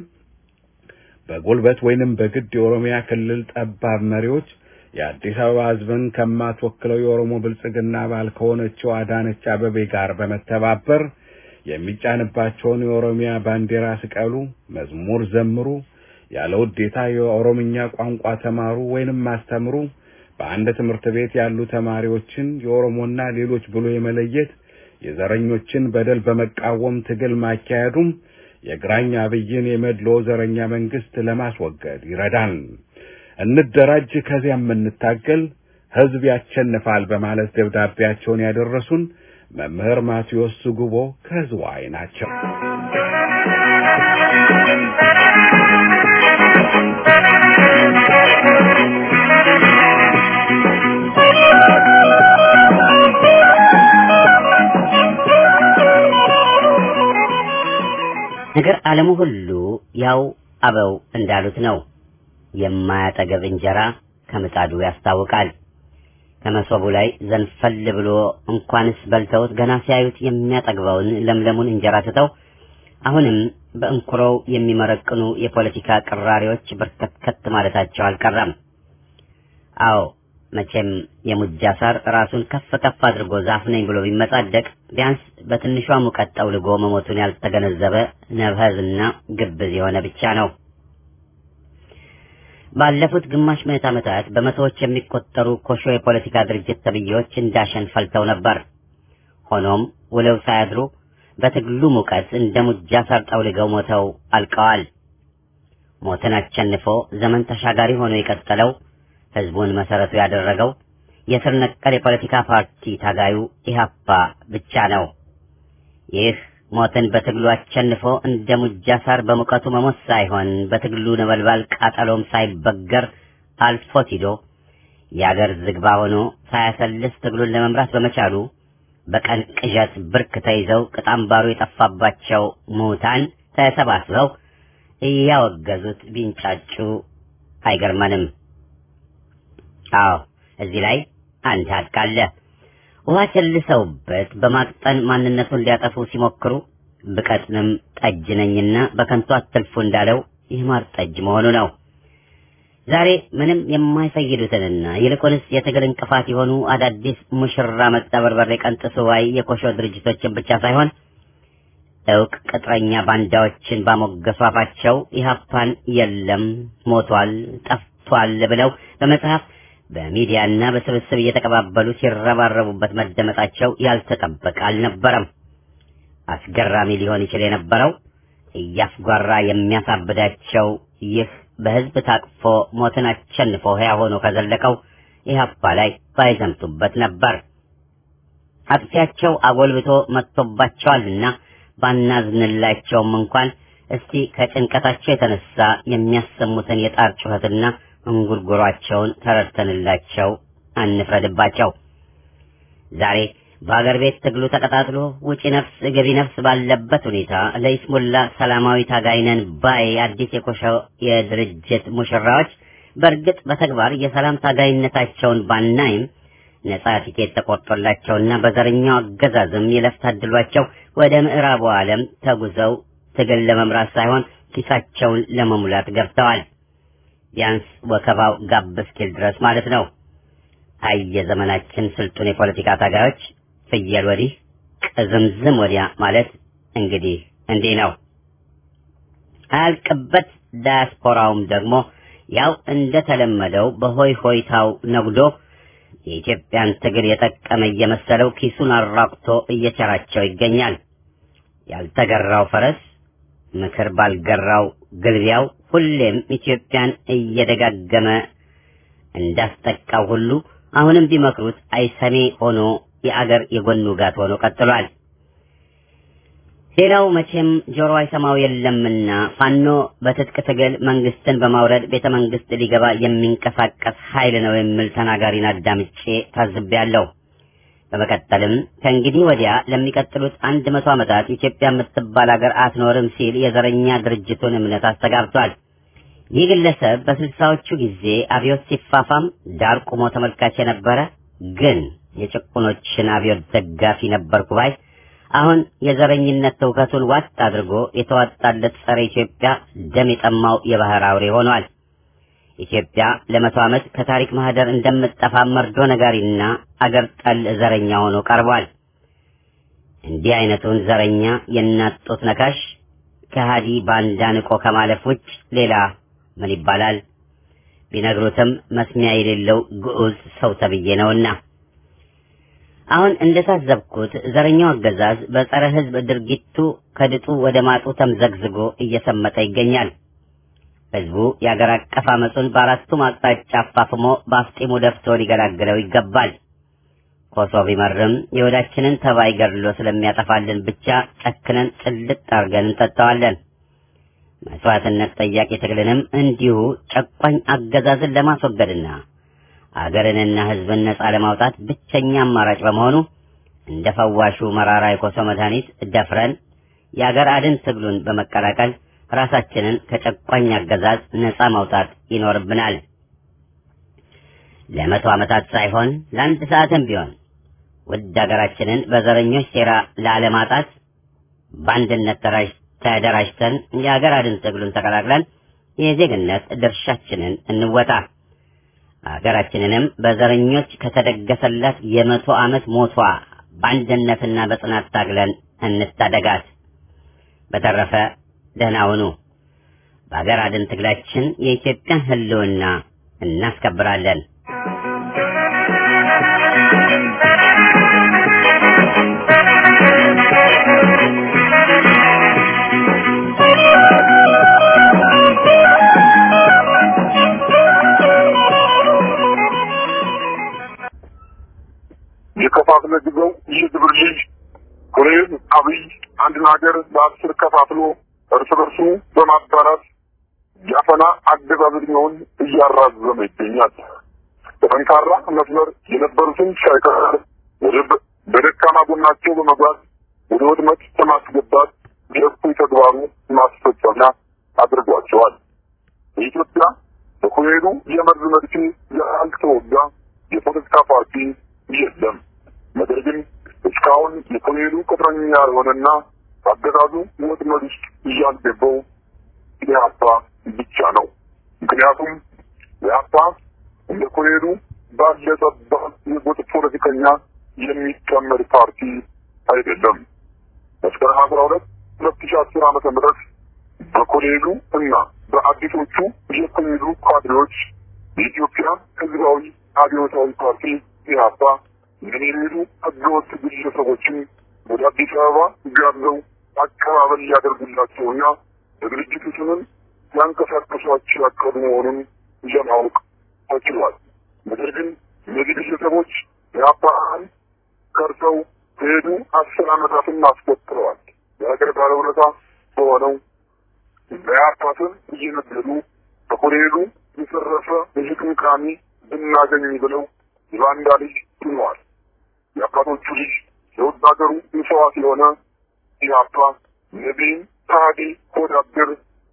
በጉልበት ወይንም በግድ የኦሮሚያ ክልል ጠባብ መሪዎች የአዲስ አበባ ህዝብን ከማትወክለው የኦሮሞ ብልጽግና አባል ከሆነችው አዳነች አበቤ ጋር በመተባበር የሚጫንባቸውን የኦሮሚያ ባንዲራ ስቀሉ፣ መዝሙር ዘምሩ፣ ያለ ውዴታ የኦሮምኛ ቋንቋ ተማሩ ወይንም አስተምሩ በአንድ ትምህርት ቤት ያሉ ተማሪዎችን የኦሮሞና ሌሎች ብሎ የመለየት የዘረኞችን በደል በመቃወም ትግል ማካሄዱም የግራኝ አብይን የመድሎ ዘረኛ መንግስት ለማስወገድ ይረዳል። እንደራጅ፣ ከዚያም እንታገል፣ ህዝብ ያቸንፋል በማለት ደብዳቤያቸውን ያደረሱን መምህር ማቴዎስ ጉቦ ከዝዋይ ናቸው። ነገር ዓለሙ ሁሉ ያው አበው እንዳሉት ነው። የማያጠገብ እንጀራ ከምጣዱ ያስታውቃል። ከመሶቡ ላይ ዘንፈል ብሎ እንኳንስ በልተውት ገና ሲያዩት የሚያጠግበውን ለምለሙን እንጀራ ትተው አሁንም በእንኩሮው የሚመረቅኑ የፖለቲካ ቅራሪዎች በርከትከት ማለታቸው አልቀረም። አዎ መቼም የሙጃ ሳር ራሱን ከፍ ከፍ አድርጎ ዛፍ ነኝ ብሎ ቢመጻደቅ ቢያንስ በትንሿ ሙቀት ጠውልጎ መሞቱን ያልተገነዘበ ነብህዝና ግብዝ የሆነ ብቻ ነው። ባለፉት ግማሽ ምዕት ዓመታት በመቶዎች የሚቆጠሩ ኮሾ የፖለቲካ ድርጅት ተብዬዎች እንዳሸን ፈልተው ነበር። ሆኖም ውለው ሳያድሩ በትግሉ ሙቀት እንደ ሙጃ ሳር ጠውልገው ሞተው አልቀዋል። ሞትን አሸንፎ ዘመን ተሻጋሪ ሆኖ የቀጠለው ህዝቡን መሰረቱ ያደረገው የስር ነቀል የፖለቲካ ፓርቲ ታጋዩ ኢህአፓ ብቻ ነው። ይህ ሞትን በትግሉ አሸንፎ እንደ ሙጃ ሳር በሙቀቱ መሞት ሳይሆን በትግሉ ነበልባል ቃጠሎም ሳይበገር አልፎት ሂዶ የአገር ዝግባ ሆኖ ሳያሰልስ ትግሉን ለመምራት በመቻሉ በቀን ቅዠት ብርክ ተይዘው ቅጣምባሩ የጠፋባቸው ሙታን ተሰባስበው እያወገዙት ቢንጫጩ አይገርመንም። አዎ እዚህ ላይ አንድ ሀቅ አለ። ውሃ ቸልሰውበት በማቅጠን ማንነቱን ሊያጠፉ ሲሞክሩ ብቀጥንም ጠጅ ነኝና በከንቱ አትልፉ እንዳለው የማር ጠጅ መሆኑ ነው። ዛሬ ምንም የማይፈይዱትንና ይልቁንስ የትግል እንቅፋት የሆኑ አዳዲስ ሙሽራ መጣ በርበሬ ቀንጥሱ ባይ የኮሾ ድርጅቶችን ብቻ ሳይሆን እውቅ ቅጥረኛ ባንዳዎችን ባሞገሱ አፋቸው ኢህአፓን የለም ሞቷል፣ ጠፍቷል ብለው በመጽሐፍ በሚዲያና በስብስብ እየተቀባበሉ ሲረባረቡበት መደመጣቸው ያልተጠበቀ አልነበረም። አስገራሚ ሊሆን ይችል የነበረው እያስጓራ የሚያሳብዳቸው ይህ በህዝብ ታቅፎ ሞትን አሸንፎ ሕያው ሆኖ ከዘለቀው ኢህአፓ ላይ ባይዘምቱበት ነበር። አጥፊያቸው አጎልብቶ መጥቶባቸዋልና ባናዝንላቸውም እንኳን እስቲ ከጭንቀታቸው የተነሳ የሚያሰሙትን የጣር ጩኸትና እንጉርጉሯቸውን ተረድተንላቸው አንፍረድባቸው። ዛሬ በአገር ቤት ትግሉ ተቀጣጥሎ ውጪ ነፍስ ገቢ ነፍስ ባለበት ሁኔታ ለይስሙላ ሰላማዊ ታጋይነን ባይ አዲስ የኮሻው የድርጅት ሙሽራዎች በእርግጥ በተግባር የሰላም ታጋይነታቸውን ባናይም ነጻ ቲኬት ተቆርጦላቸውና በዘረኛው አገዛዝም የለፍ ታድሏቸው ወደ ምዕራቡ ዓለም ተጉዘው ትግል ለመምራት ሳይሆን ኪሳቸውን ለመሙላት ገብተዋል። ቢያንስ ወከባው ጋብ እስኪል ድረስ ማለት ነው። አይ የዘመናችን ስልጡን የፖለቲካ ታጋዮች ፍየል ወዲህ ቅዝምዝም ወዲያ ማለት እንግዲህ እንዲህ ነው። አያልቅበት ዳያስፖራውም ደግሞ ያው እንደተለመደው በሆይ ሆይታው ነጉዶ የኢትዮጵያን ትግል የጠቀመ እየመሰለው ኪሱን አራቁቶ እየቸራቸው ይገኛል። ያልተገራው ፈረስ ምክር ባልገራው ግልቢያው ሁሌም ኢትዮጵያን እየደጋገመ እንዳስጠቃው ሁሉ አሁንም ቢመክሩት አይሰሜ ሆኖ የአገር የጎን ውጋት ሆኖ ቀጥሏል። ሌላው መቼም ጆሮ አይሰማው የለምና ፋኖ በትጥቅ ትግል መንግስትን በማውረድ ቤተ መንግስት ሊገባ የሚንቀሳቀስ ኃይል ነው የሚል ተናጋሪን አዳምጬ ታዝቤያለሁ። በመቀጠልም ከእንግዲህ ወዲያ ለሚቀጥሉት አንድ መቶ ዓመታት ኢትዮጵያ የምትባል ሀገር አትኖርም ሲል የዘረኛ ድርጅቱን እምነት አስተጋብቷል። ይህ ግለሰብ በስልሳዎቹ ጊዜ አብዮት ሲፋፋም ዳር ቆሞ ተመልካች የነበረ ግን የጭቁኖችን አብዮት ደጋፊ ነበርኩ ባይ አሁን የዘረኝነት ትውከቱን ዋጥ አድርጎ የተዋጣለት ጸረ ኢትዮጵያ ደም የጠማው የባህር አውሬ ሆኗል። ኢትዮጵያ ለመቶ ዓመት ከታሪክ ማህደር እንደምትጠፋ መርዶ ነጋሪና አገር ጠል ዘረኛ ሆኖ ቀርቧል። እንዲህ አይነቱን ዘረኛ የእናት ጡት ነካሽ ከሃዲ ባንዳ ንቆ ከማለፍ ውጭ ሌላ ምን ይባላል? ቢነግሩትም መስሚያ የሌለው ግዑዝ ሰው ተብዬ ነውና። አሁን እንደታዘብኩት ዘረኛው አገዛዝ በጸረ ሕዝብ ድርጊቱ ከድጡ ወደ ማጡ ተምዘግዝጎ እየሰመጠ ይገኛል። ሕዝቡ የአገር አቀፍ አመፁን በአራቱም አቅጣጫ አፋፍሞ በአፍጢሙ ደፍቶ ሊገላግለው ይገባል። ኮሶ ቢመርም የወዳችንን ተባይ ገድሎ ስለሚያጠፋልን ብቻ ጨክነን ጭልጥ አርገን እንጠጣዋለን። መስዋዕትነት ጠያቂ ትግልንም እንዲሁ ጨቋኝ አገዛዝን ለማስወገድና አገርንና ሕዝብን ነጻ ለማውጣት ብቸኛ አማራጭ በመሆኑ እንደ ፈዋሹ መራራ የኮሶ መድኃኒት ደፍረን የአገር አድን ትግሉን በመቀላቀል ራሳችንን ከጨቋኝ አገዛዝ ነጻ ማውጣት ይኖርብናል። ለመቶ ዓመታት ሳይሆን ለአንድ ሰዓትም ቢሆን ውድ አገራችንን በዘረኞች ሴራ ላለማጣት በአንድነት ተደራጅተን የአገር አድን ትግሉን ተቀላቅለን የዜግነት ድርሻችንን እንወጣ። አገራችንንም በዘረኞች ከተደገሰላት የመቶ ዓመት ሞቷ በአንድነትና በጽናት ታግለን እንታደጋት። በተረፈ ደህና ሁኑ። በአገር አድን ትግላችን የኢትዮጵያን ሕልውና እናስከብራለን። የከፋፍለ ግዘው የግብር ልጅ ኮሎኔል አብይ አንድን ሀገር በአስር ከፋፍሎ እርስ በርሱ በማባራት ያፈና አገዛዝ ዕድሜውን እያራዘመ ይገኛል። በጠንካራ መስመር የነበሩትን ሳይቀር ወደ በደካማ ጎናቸው በመግባት ወደ ወድመት በማስገባት የእኩይ ተግባሩ ማስፈጸሚያ አድርጓቸዋል። በኢትዮጵያ በኮሎኔሉ የመርዝ መድፌ ያልተወጋ የፖለቲካ ፓርቲ የለም። ነገር ግን እስካሁን የኮሎኔሉ ቅጥረኛ ያልሆነና አገዛዙ ወጥመድ ውስጥ እያልገባው ኢህአፓ ብቻ ነው። ምክንያቱም ኢህአፓ እንደ ኮሎኔሉ ባለ ጠባብ የጎጥ ፖለቲከኛ የሚቀመድ ፓርቲ አይደለም። መስከረም አስራ ሁለት ሁለት ሺ አስር ዓመተ ምህረት በኮሎኔሉ እና በአዲሶቹ የኮሎኔሉ ካድሬዎች የኢትዮጵያ ህዝባዊ አብዮታዊ ፓርቲ ኢህአፓ ምን የሚሉ ህገወጥ ግለሰቦችን ወደ አዲስ አበባ ጋብዘው አቀባበል ሊያደርጉላቸውና በድርጅቱ ስምም ሊያንቀሳቀሷቸው ያቀዱ መሆኑን ለማወቅ ተችሏል። ነገር ግን እነዚህ ግለሰቦች ኢህአፓን ከርሰው ከሄዱ አስር ዓመታትን አስቆጥረዋል። የሀገር ባለውለታ በሆነው በኢህአፓ ስም እየነገዱ በኮሎኔሉ የሰረፈ የሽቅምቃሚ ብናገኝ ብለው የባንዳ ልጅ ሆነዋል። የአባቶቹ ልጅ የውድ ሀገሩ መስዋዕት የሆነ ኢህአፓ ነቢይን ታዲ ሆዳደር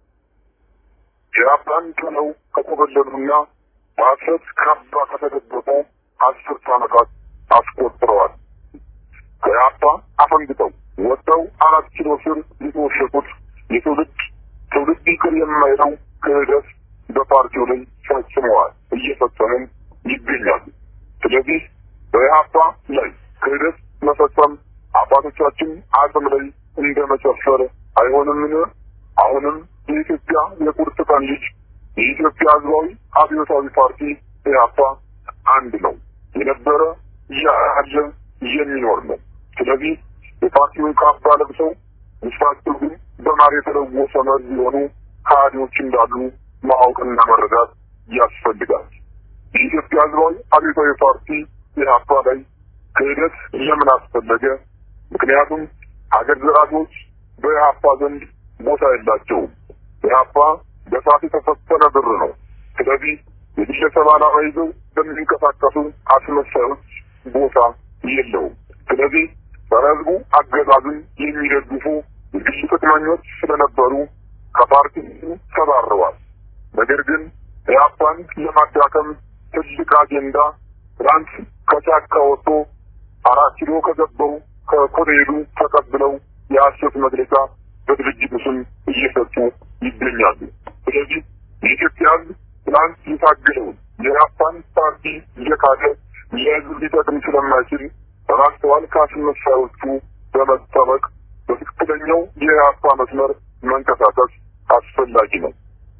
ኢህአፓን ጥለው ከኮበለሉና በሐሰት ካባ ከተደበቁ አስርት ዓመታት አስቆጥረዋል። ከኢህአፓ አፈንግጠው ወጥተው አራት ኪሎ ስር የተወሸቁት የትውልድ ትውልድ ይቅር የማይለው ክህደት በፓርቲው ላይ ፈጽመዋል፣ እየፈጸሙም ይገኛሉ። ስለዚህ በኢህአፓ ላይ ክህደት መፈጸም አባቶቻችን አቅም ላይ እንደ መጨፈር አይሆንምን? አሁንም የኢትዮጵያ የቁርጥ ቀን ልጅ የኢትዮጵያ ህዝባዊ አብዮታዊ ፓርቲ ኢህአፓ አንድ ነው፣ የነበረ ያለ የሚኖር ነው። ስለዚህ የፓርቲውን ካባ ለብሰው ውስጣቸው ግን በማር የተለወሰ መርዝ የሆኑ ከሃዲዎች እንዳሉ ማወቅና መረዳት ያስፈልጋል። የኢትዮጵያ ህዝባዊ አብዮታዊ ፓርቲ ኢህአፓ ላይ ክህደት ለምን አስፈለገ? ምክንያቱም ሀገር ዘራፊዎች በኢህአፓ ዘንድ ቦታ የላቸውም። ኢህአፓ በሳት የተፈተነ ብር ነው። ስለዚህ የግለሰብ ዓላማ ይዘው በሚንቀሳቀሱ አስመሳዮች ቦታ የለውም። ስለዚህ ጸረ ህዝቡ አገዛዝን የሚደግፉ የግል ጥቅመኞች ስለነበሩ ከፓርቲው ተባረዋል። ነገር ግን ኢህአፓን ለማዳከም ትልቅ አጀንዳ ትናንት ከጫካ ወጥቶ አራት ኪሎ ከገባው ከኮሎኔሉ ተቀብለው የሐሰት መግለጫ በድርጅቱ ስም እየሰጡ ይገኛሉ። ስለዚህ የኢትዮጵያ ህዝብ ትናንት የታገለውን የኢህአፓን ፓርቲ እየካደ ለህዝብ ሊጠቅም ስለማይችል በማስተዋል ከአስመሳዮቹ በመጠበቅ በትክክለኛው የኢህአፓ መስመር መንቀሳቀስ አስፈላጊ ነው።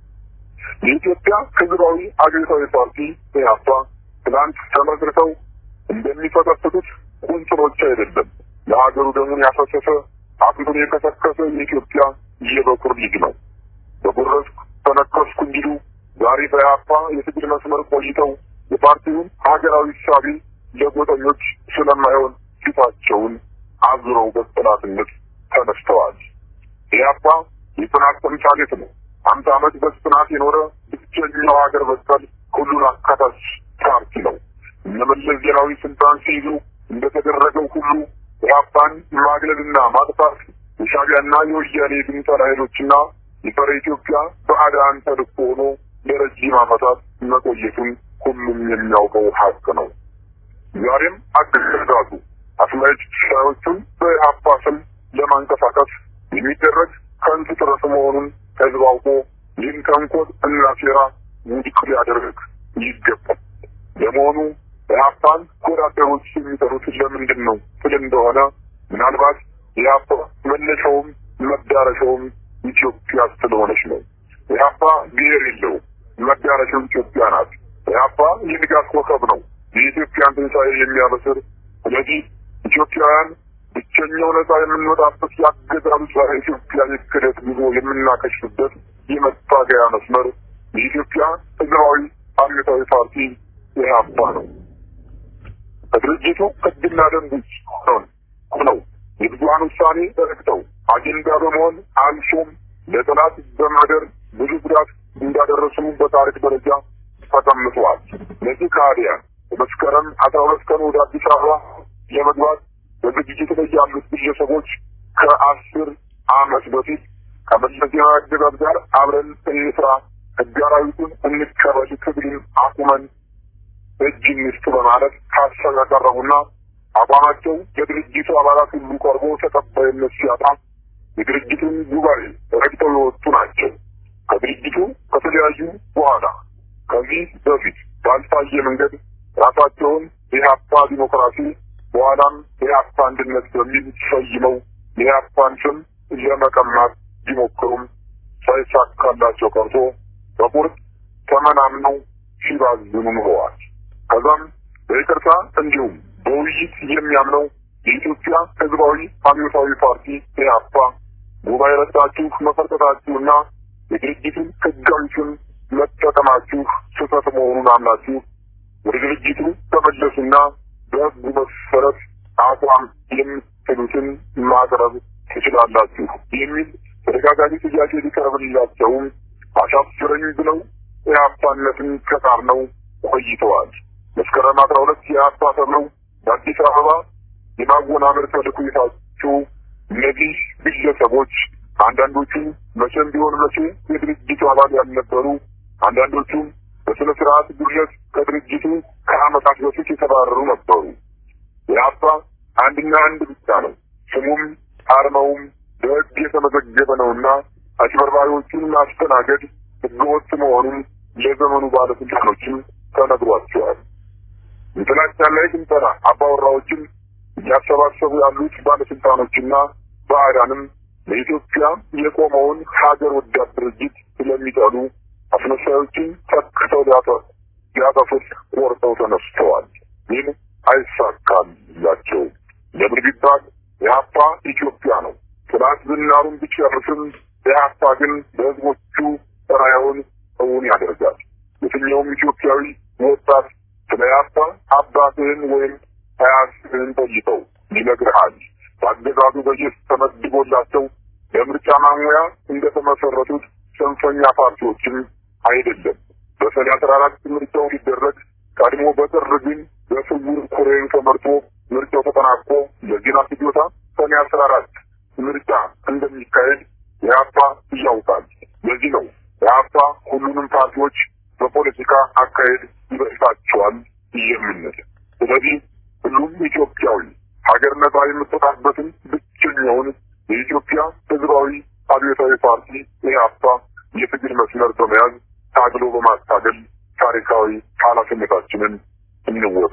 የኢትዮጵያ ህዝባዊ አብዮታዊ ፓርቲ ኢህአፓ ትናንት ተመስርተው እንደሚፈጠፍጡት ቁንጽሎች አይደለም። ለሀገሩ ደሙን ያፈሰሰ አጥንቱን የከሰከሰ የኢትዮጵያ የበኩር ልጅ ነው። በጉረስኩ ተነከስኩ እንዲሉ ዛሬ በኢህአፓ የትግል መስመር ቆይተው የፓርቲውን ሀገራዊ እሳቤ ለጎጠኞች ስለማይሆን ፊታቸውን አዙረው በጠላትነት ተነስተዋል። ኢህአፓ የጽናት ተምሳሌት ነው። አምሳ ዓመት በጽናት የኖረ ብቸኛው ሀገር በቀል ሁሉን አካታች ፓርቲ ነው። እነ መለስ ዜናዊ ስልጣን ሲይዙ እንደተደረገው ሁሉ ኢህአፓን ማግለልና ማጥፋት የሻዕቢያና የወያኔ ድንጠላ ኃይሎችና የጸረ ኢትዮጵያ በአዳን ተልእኮ ሆኖ ለረጅም ዓመታት መቆየቱን ሁሉም የሚያውቀው ሀቅ ነው። ዛሬም አገዛዙ አስመጭ ሻዮቹን በኢህአፓ ስም ለማንቀሳቀስ የሚደረግ ከንቱ ጥረት መሆኑን ህዝብ አውቆ ይህን ተንኮል እና ሴራ ውድቅ ሊያደርግ ይገባል። ለመሆኑ የሀብታን ወዳደሮች የሚጠሩት ለምንድን ነው ስል እንደሆነ ምናልባት የሀብታ መነሻውም መዳረሻውም ኢትዮጵያ ስለሆነች ነው። የሀብታ ብሔር የለውም፣ መዳረሻው ኢትዮጵያ ናት። የሀብታ የንጋት ኮከብ ነው፣ የኢትዮጵያን ትንሣኤ የሚያበስር። ስለዚህ ኢትዮጵያውያን ብቸኛው ነፃ የምንወጣበት የአገዛዙ ጸረ ኢትዮጵያ የክደት ጉዞ የምናከሽፍበት የመታገያ መስመር የኢትዮጵያ ህዝባዊ አብዮታዊ ፓርቲ ኢህአፓ ነው። ከድርጅቱ ህግና ደንብ ውጭ ሆነው ሆነው የብዙሀን ውሳኔ ተረግጠው አጀንዳ በመሆን አልፎም ለጠላት በማደር ብዙ ጉዳት እንዳደረሱ በታሪክ ደረጃ ተቀምጠዋል። እነዚህ ከሃዲያን በመስከረም አስራ ሁለት ቀን ወደ አዲስ አበባ ለመግባት በዝግጅት ላይ ያሉት ግለሰቦች ከአስር አመት በፊት ከመለስ ዜናዊ አገዛዝ ጋር አብረን እንስራ፣ ህግ አራዊቱን እንቀበል፣ ትግሉን አቁመን እጅ እንስጥ በማለት ሀሳብ ያቀረቡና አቋማቸው የድርጅቱ አባላት ሁሉ ቀርቦ ተቀባይነት ሲያጣ የድርጅቱን ጉባኤ ረግጠው የወጡ ናቸው። ከድርጅቱ ከተለያዩ በኋላ ከዚህ በፊት ባልታየ መንገድ ራሳቸውን የኢህአፓ ዲሞክራሲ በኋላም የኢህአፓ አንድነት በሚል ሰይመው የኢህአፓን ስም ለመቀማት ቢሞክሩም ሳይሳካላቸው ቀርቶ በቁርጥ ተመናምነው ሲባዝኑ ኑረዋል። ከዛም በይቅርታ እንዲሁም በውይይት የሚያምነው የኢትዮጵያ ህዝባዊ አብዮታዊ ፓርቲ ኢህአፓ ጉባኤ ረግጣችሁ መፈርጠታችሁና የድርጅቱን ህጋዊ ስም መጠቀማችሁ ስህተት መሆኑን አምናችሁ ወደ ድርጅቱ ተመለሱና በህጉ መሰረት አቋም የምትሉትን ማቅረብ ትችላላችሁ የሚል ተደጋጋሚ ጥያቄ ሊቀርብላቸውም አሻፍረኝ ብለው ኢህአፓነትን ከቃርነው ቆይተዋል። መስከረም አስራ ሁለት የኢህአፓ ተብለው በአዲስ አበባ የማወናበድ ተልዕኮ የታጩ እነዚህ ግለሰቦች አንዳንዶቹ መቼም ቢሆን መቼ የድርጅቱ አባል ያልነበሩ፣ አንዳንዶቹም በስነ ስርዓት ጉድለት ከድርጅቱ ከአመታት በፊት የተባረሩ ነበሩ። የአባ አንድና አንድ ብቻ ነው። ስሙም አርማውም በህግ የተመዘገበ ነውና አጭበርባሪዎቹን ማስተናገድ ህገወጥ መሆኑን ለዘመኑ ባለስልጣኖችም ተነግሯቸዋል። የጥላቻና የግንጠላ አባወራዎችን እያሰባሰቡ ያሉት ባለስልጣኖችና ባዕዳንም ለኢትዮጵያ የቆመውን ሀገር ወዳድ ድርጅት ስለሚጠሉ አስመሳዮችን ተክተው ሊያጠፉት ቆርጠው ተነስተዋል። ግን አይሳካላቸው። ለምን ቢባል የሀፓ ኢትዮጵያ ነው። ጥላት ዝናሩን ቢጨርስም የሀፓ ግን በህዝቦቹ ራዕዩን እውን ያደርጋል። የትኛውም ኢትዮጵያዊ ወጣት ስለ ያፓ አባትህን ወይም አያትህን ጠይቀው ይነግርሃል። በአገዛዙ በጀት ተመድቦላቸው ለምርጫ ማሙያ እንደተመሰረቱት ጽንፈኛ ፓርቲዎችም አይደለም። በሰኔ አስራ አራት ምርጫው ሊደረግ ቀድሞ በጥር ግን በስውር ኮሬን ተመርጦ ምርጫው ተጠናቆ ለዜና ፍጆታ ሰኔ አስራ አራት ምርጫ እንደሚካሄድ የሀፓ ያውቃል። ለዚህ ነው የሀፓ ሁሉንም ፓርቲዎች በፖለቲካ አካሄድ ይበልጣቸዋል የምንል። ስለዚህ ሁሉም ኢትዮጵያዊ ሀገር ነጻ የምትወጣበትን ብቸኛውን የኢትዮጵያ ህዝባዊ አብዮታዊ ፓርቲ ኢህአፓ የትግል መስመር በመያዝ ታግሎ በማታገል ታሪካዊ ኃላፊነታችንን እንወጣ።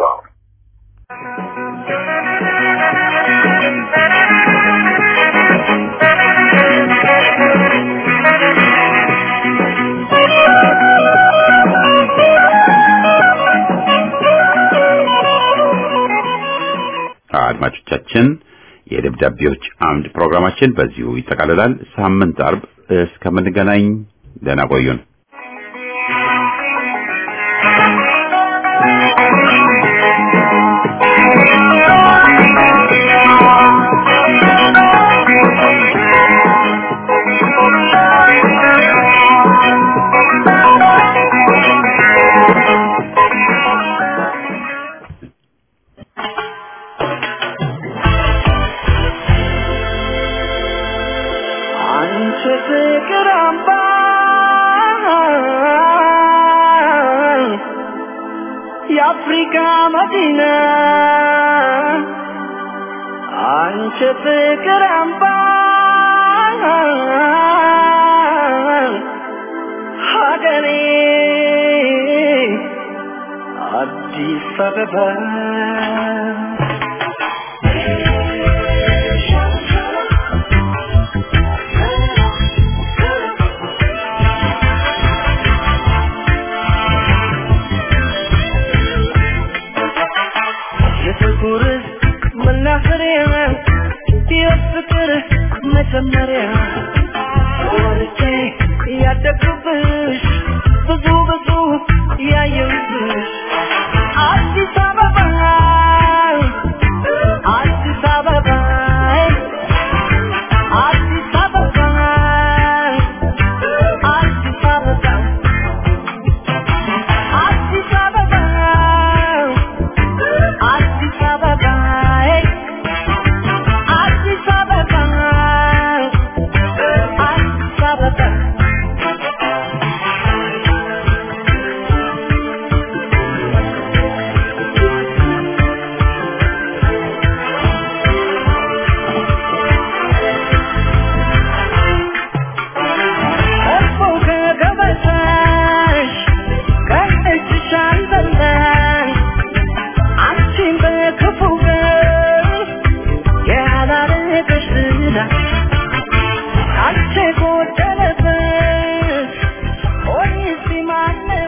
አድማጮቻችን የደብዳቤዎች አምድ ፕሮግራማችን በዚሁ ይጠቃልላል። ሳምንት አርብ እስከምንገናኝ ደህና ቆዩን። አንቺ ፍቅር አምባ የአፍሪካ መዲና አንቺ ፍቅር አምባ ሀገሬ አዲስ አበባ የፍቅር መናኸሪያ የፍቅር መጀመሪያ ወርቼ ያደግኩብሽ ብዙ ብዙ ያየሁብሽ አዲስ አበባ አዲስ አበባ አዲስ አበባ አዲስ አበባ አዲስ አበባ አዲስ አበባ አዲስ አበባ አዲስ አበባ እኮ ከገበታሽ ከእጅሽ አልበላሽ አንቺን በክፉ ቀን ያላረገሽ ዝና አንቺ ጎደለበት ሆኔስ ማነው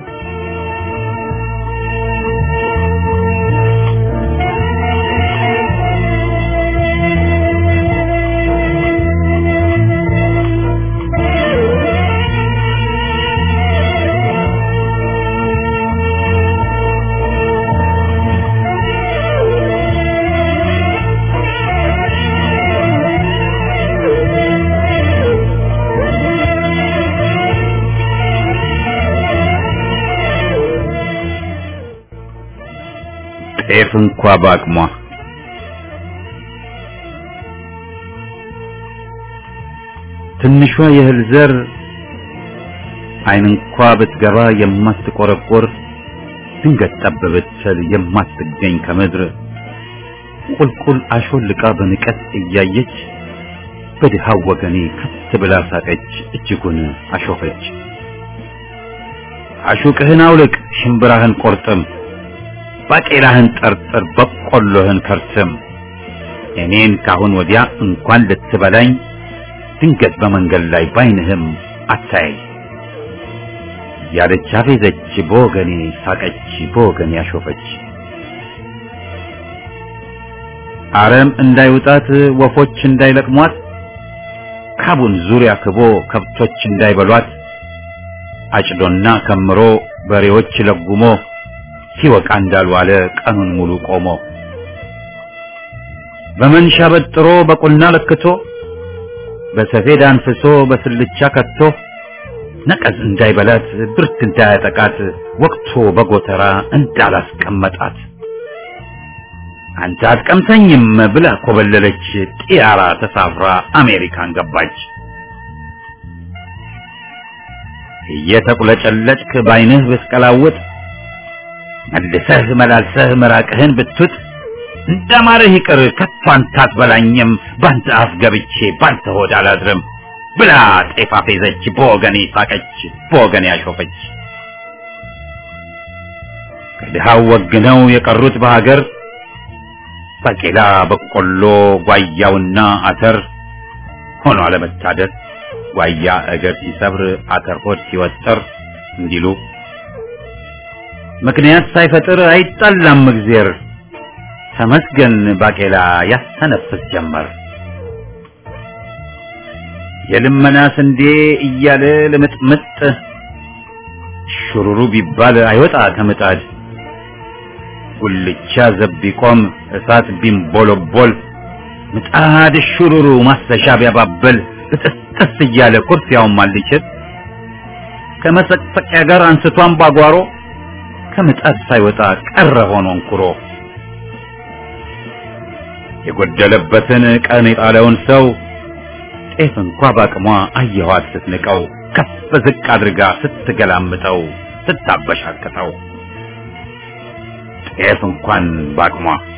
ጤፍ እንኳ በአቅሟ ትንሿ የእህል ዘር አይን እንኳ ብትገባ የማትቆረቆር ድንገት ጠብ ብትል የማትገኝ ከምድር ቁልቁል አሾልቃ በንቀት እያየች በድሃው ወገኔ ከት ብላ ሳቀች፣ እጅጉን አሾፈች። አሹቅህን አውልቅ፣ ሽምብራህን ቆርጥም፣ ባቄላህን ጠርጥር፣ በቆሎህን ከርትም። እኔን ካሁን ወዲያ እንኳን ልትበላኝ ድንገት በመንገድ ላይ ባይንህም አታያይ ያለች አፌዘች፣ በወገኔ ሳቀች፣ በወገኔ አሾፈች። አረም እንዳይውጣት ወፎች እንዳይለቅሟት ካቡን ዙሪያ ክቦ ከብቶች እንዳይበሏት አጭዶና ከምሮ በሬዎች ለጉሞ ሲወቃ እንዳልዋለ ቀኑን ሙሉ ቆሞ በመንሻ በጥሮ በቁና ለክቶ በሰፌድ አንፍሶ በስልቻ ከቶ ነቀዝ እንዳይበላት ብርት እንዳያጠቃት ወቅቶ በጎተራ እንዳላስቀመጣት አንተ አትቀምሰኝም ብላ ኮበለለች። ጢያራ ተሳፍራ አሜሪካን ገባች። እየተቁለጨለጭክ ባይንህ ብትቀላውጥ መልሰህ መላልሰህ ምራቅህን ብትውጥ እንደማርህ ይቅር ከቶ አንተ አትበላኝም ባንተ አፍ ገብቼ ባንተ ሆድ አላድርም ብላ ጤፍ አፌዘች፣ በወገኔ ሳቀች፣ በወገኔ አሾፈች። ከድሃው ወግነው የቀሩት በሀገር ባቄላ፣ በቆሎ፣ ጓያውና አተር ሆኖ አለመታደር ጓያ እግር ሲሰብር አተር ሆድ ሲወጠር እንዲሉ ምክንያት ሳይፈጥር አይጣላም እግዜር ተመስገን ባቄላ ያስተነፍስ ጀመር። የልመና ስንዴ እያለ ልምጥምጥ ሹሩሩ ቢባል አይወጣ ከምጣድ ጉልቻ ዘብ ቢቆም እሳት ቢንቦለቦል ምጣድ ሹሩሩ ማስተሻ ቢያባብል ብጥስጥስ እያለ ኩርፊያውን ማልችል ከመሰቅሰቂያ ጋር አንስቷን ባጓሮ ከምጣድ ሳይወጣ ቀረ ሆኖ እንኩሮ የጎደለበትን ቀን የጣለውን ሰው ጤፍ እንኳ ባቅሟ አየኋት ስትንቀው ከፍ ዝቅ አድርጋ ስትገላምጠው ስታበሻቅጠው ጤፍ እንኳን ባቅሟ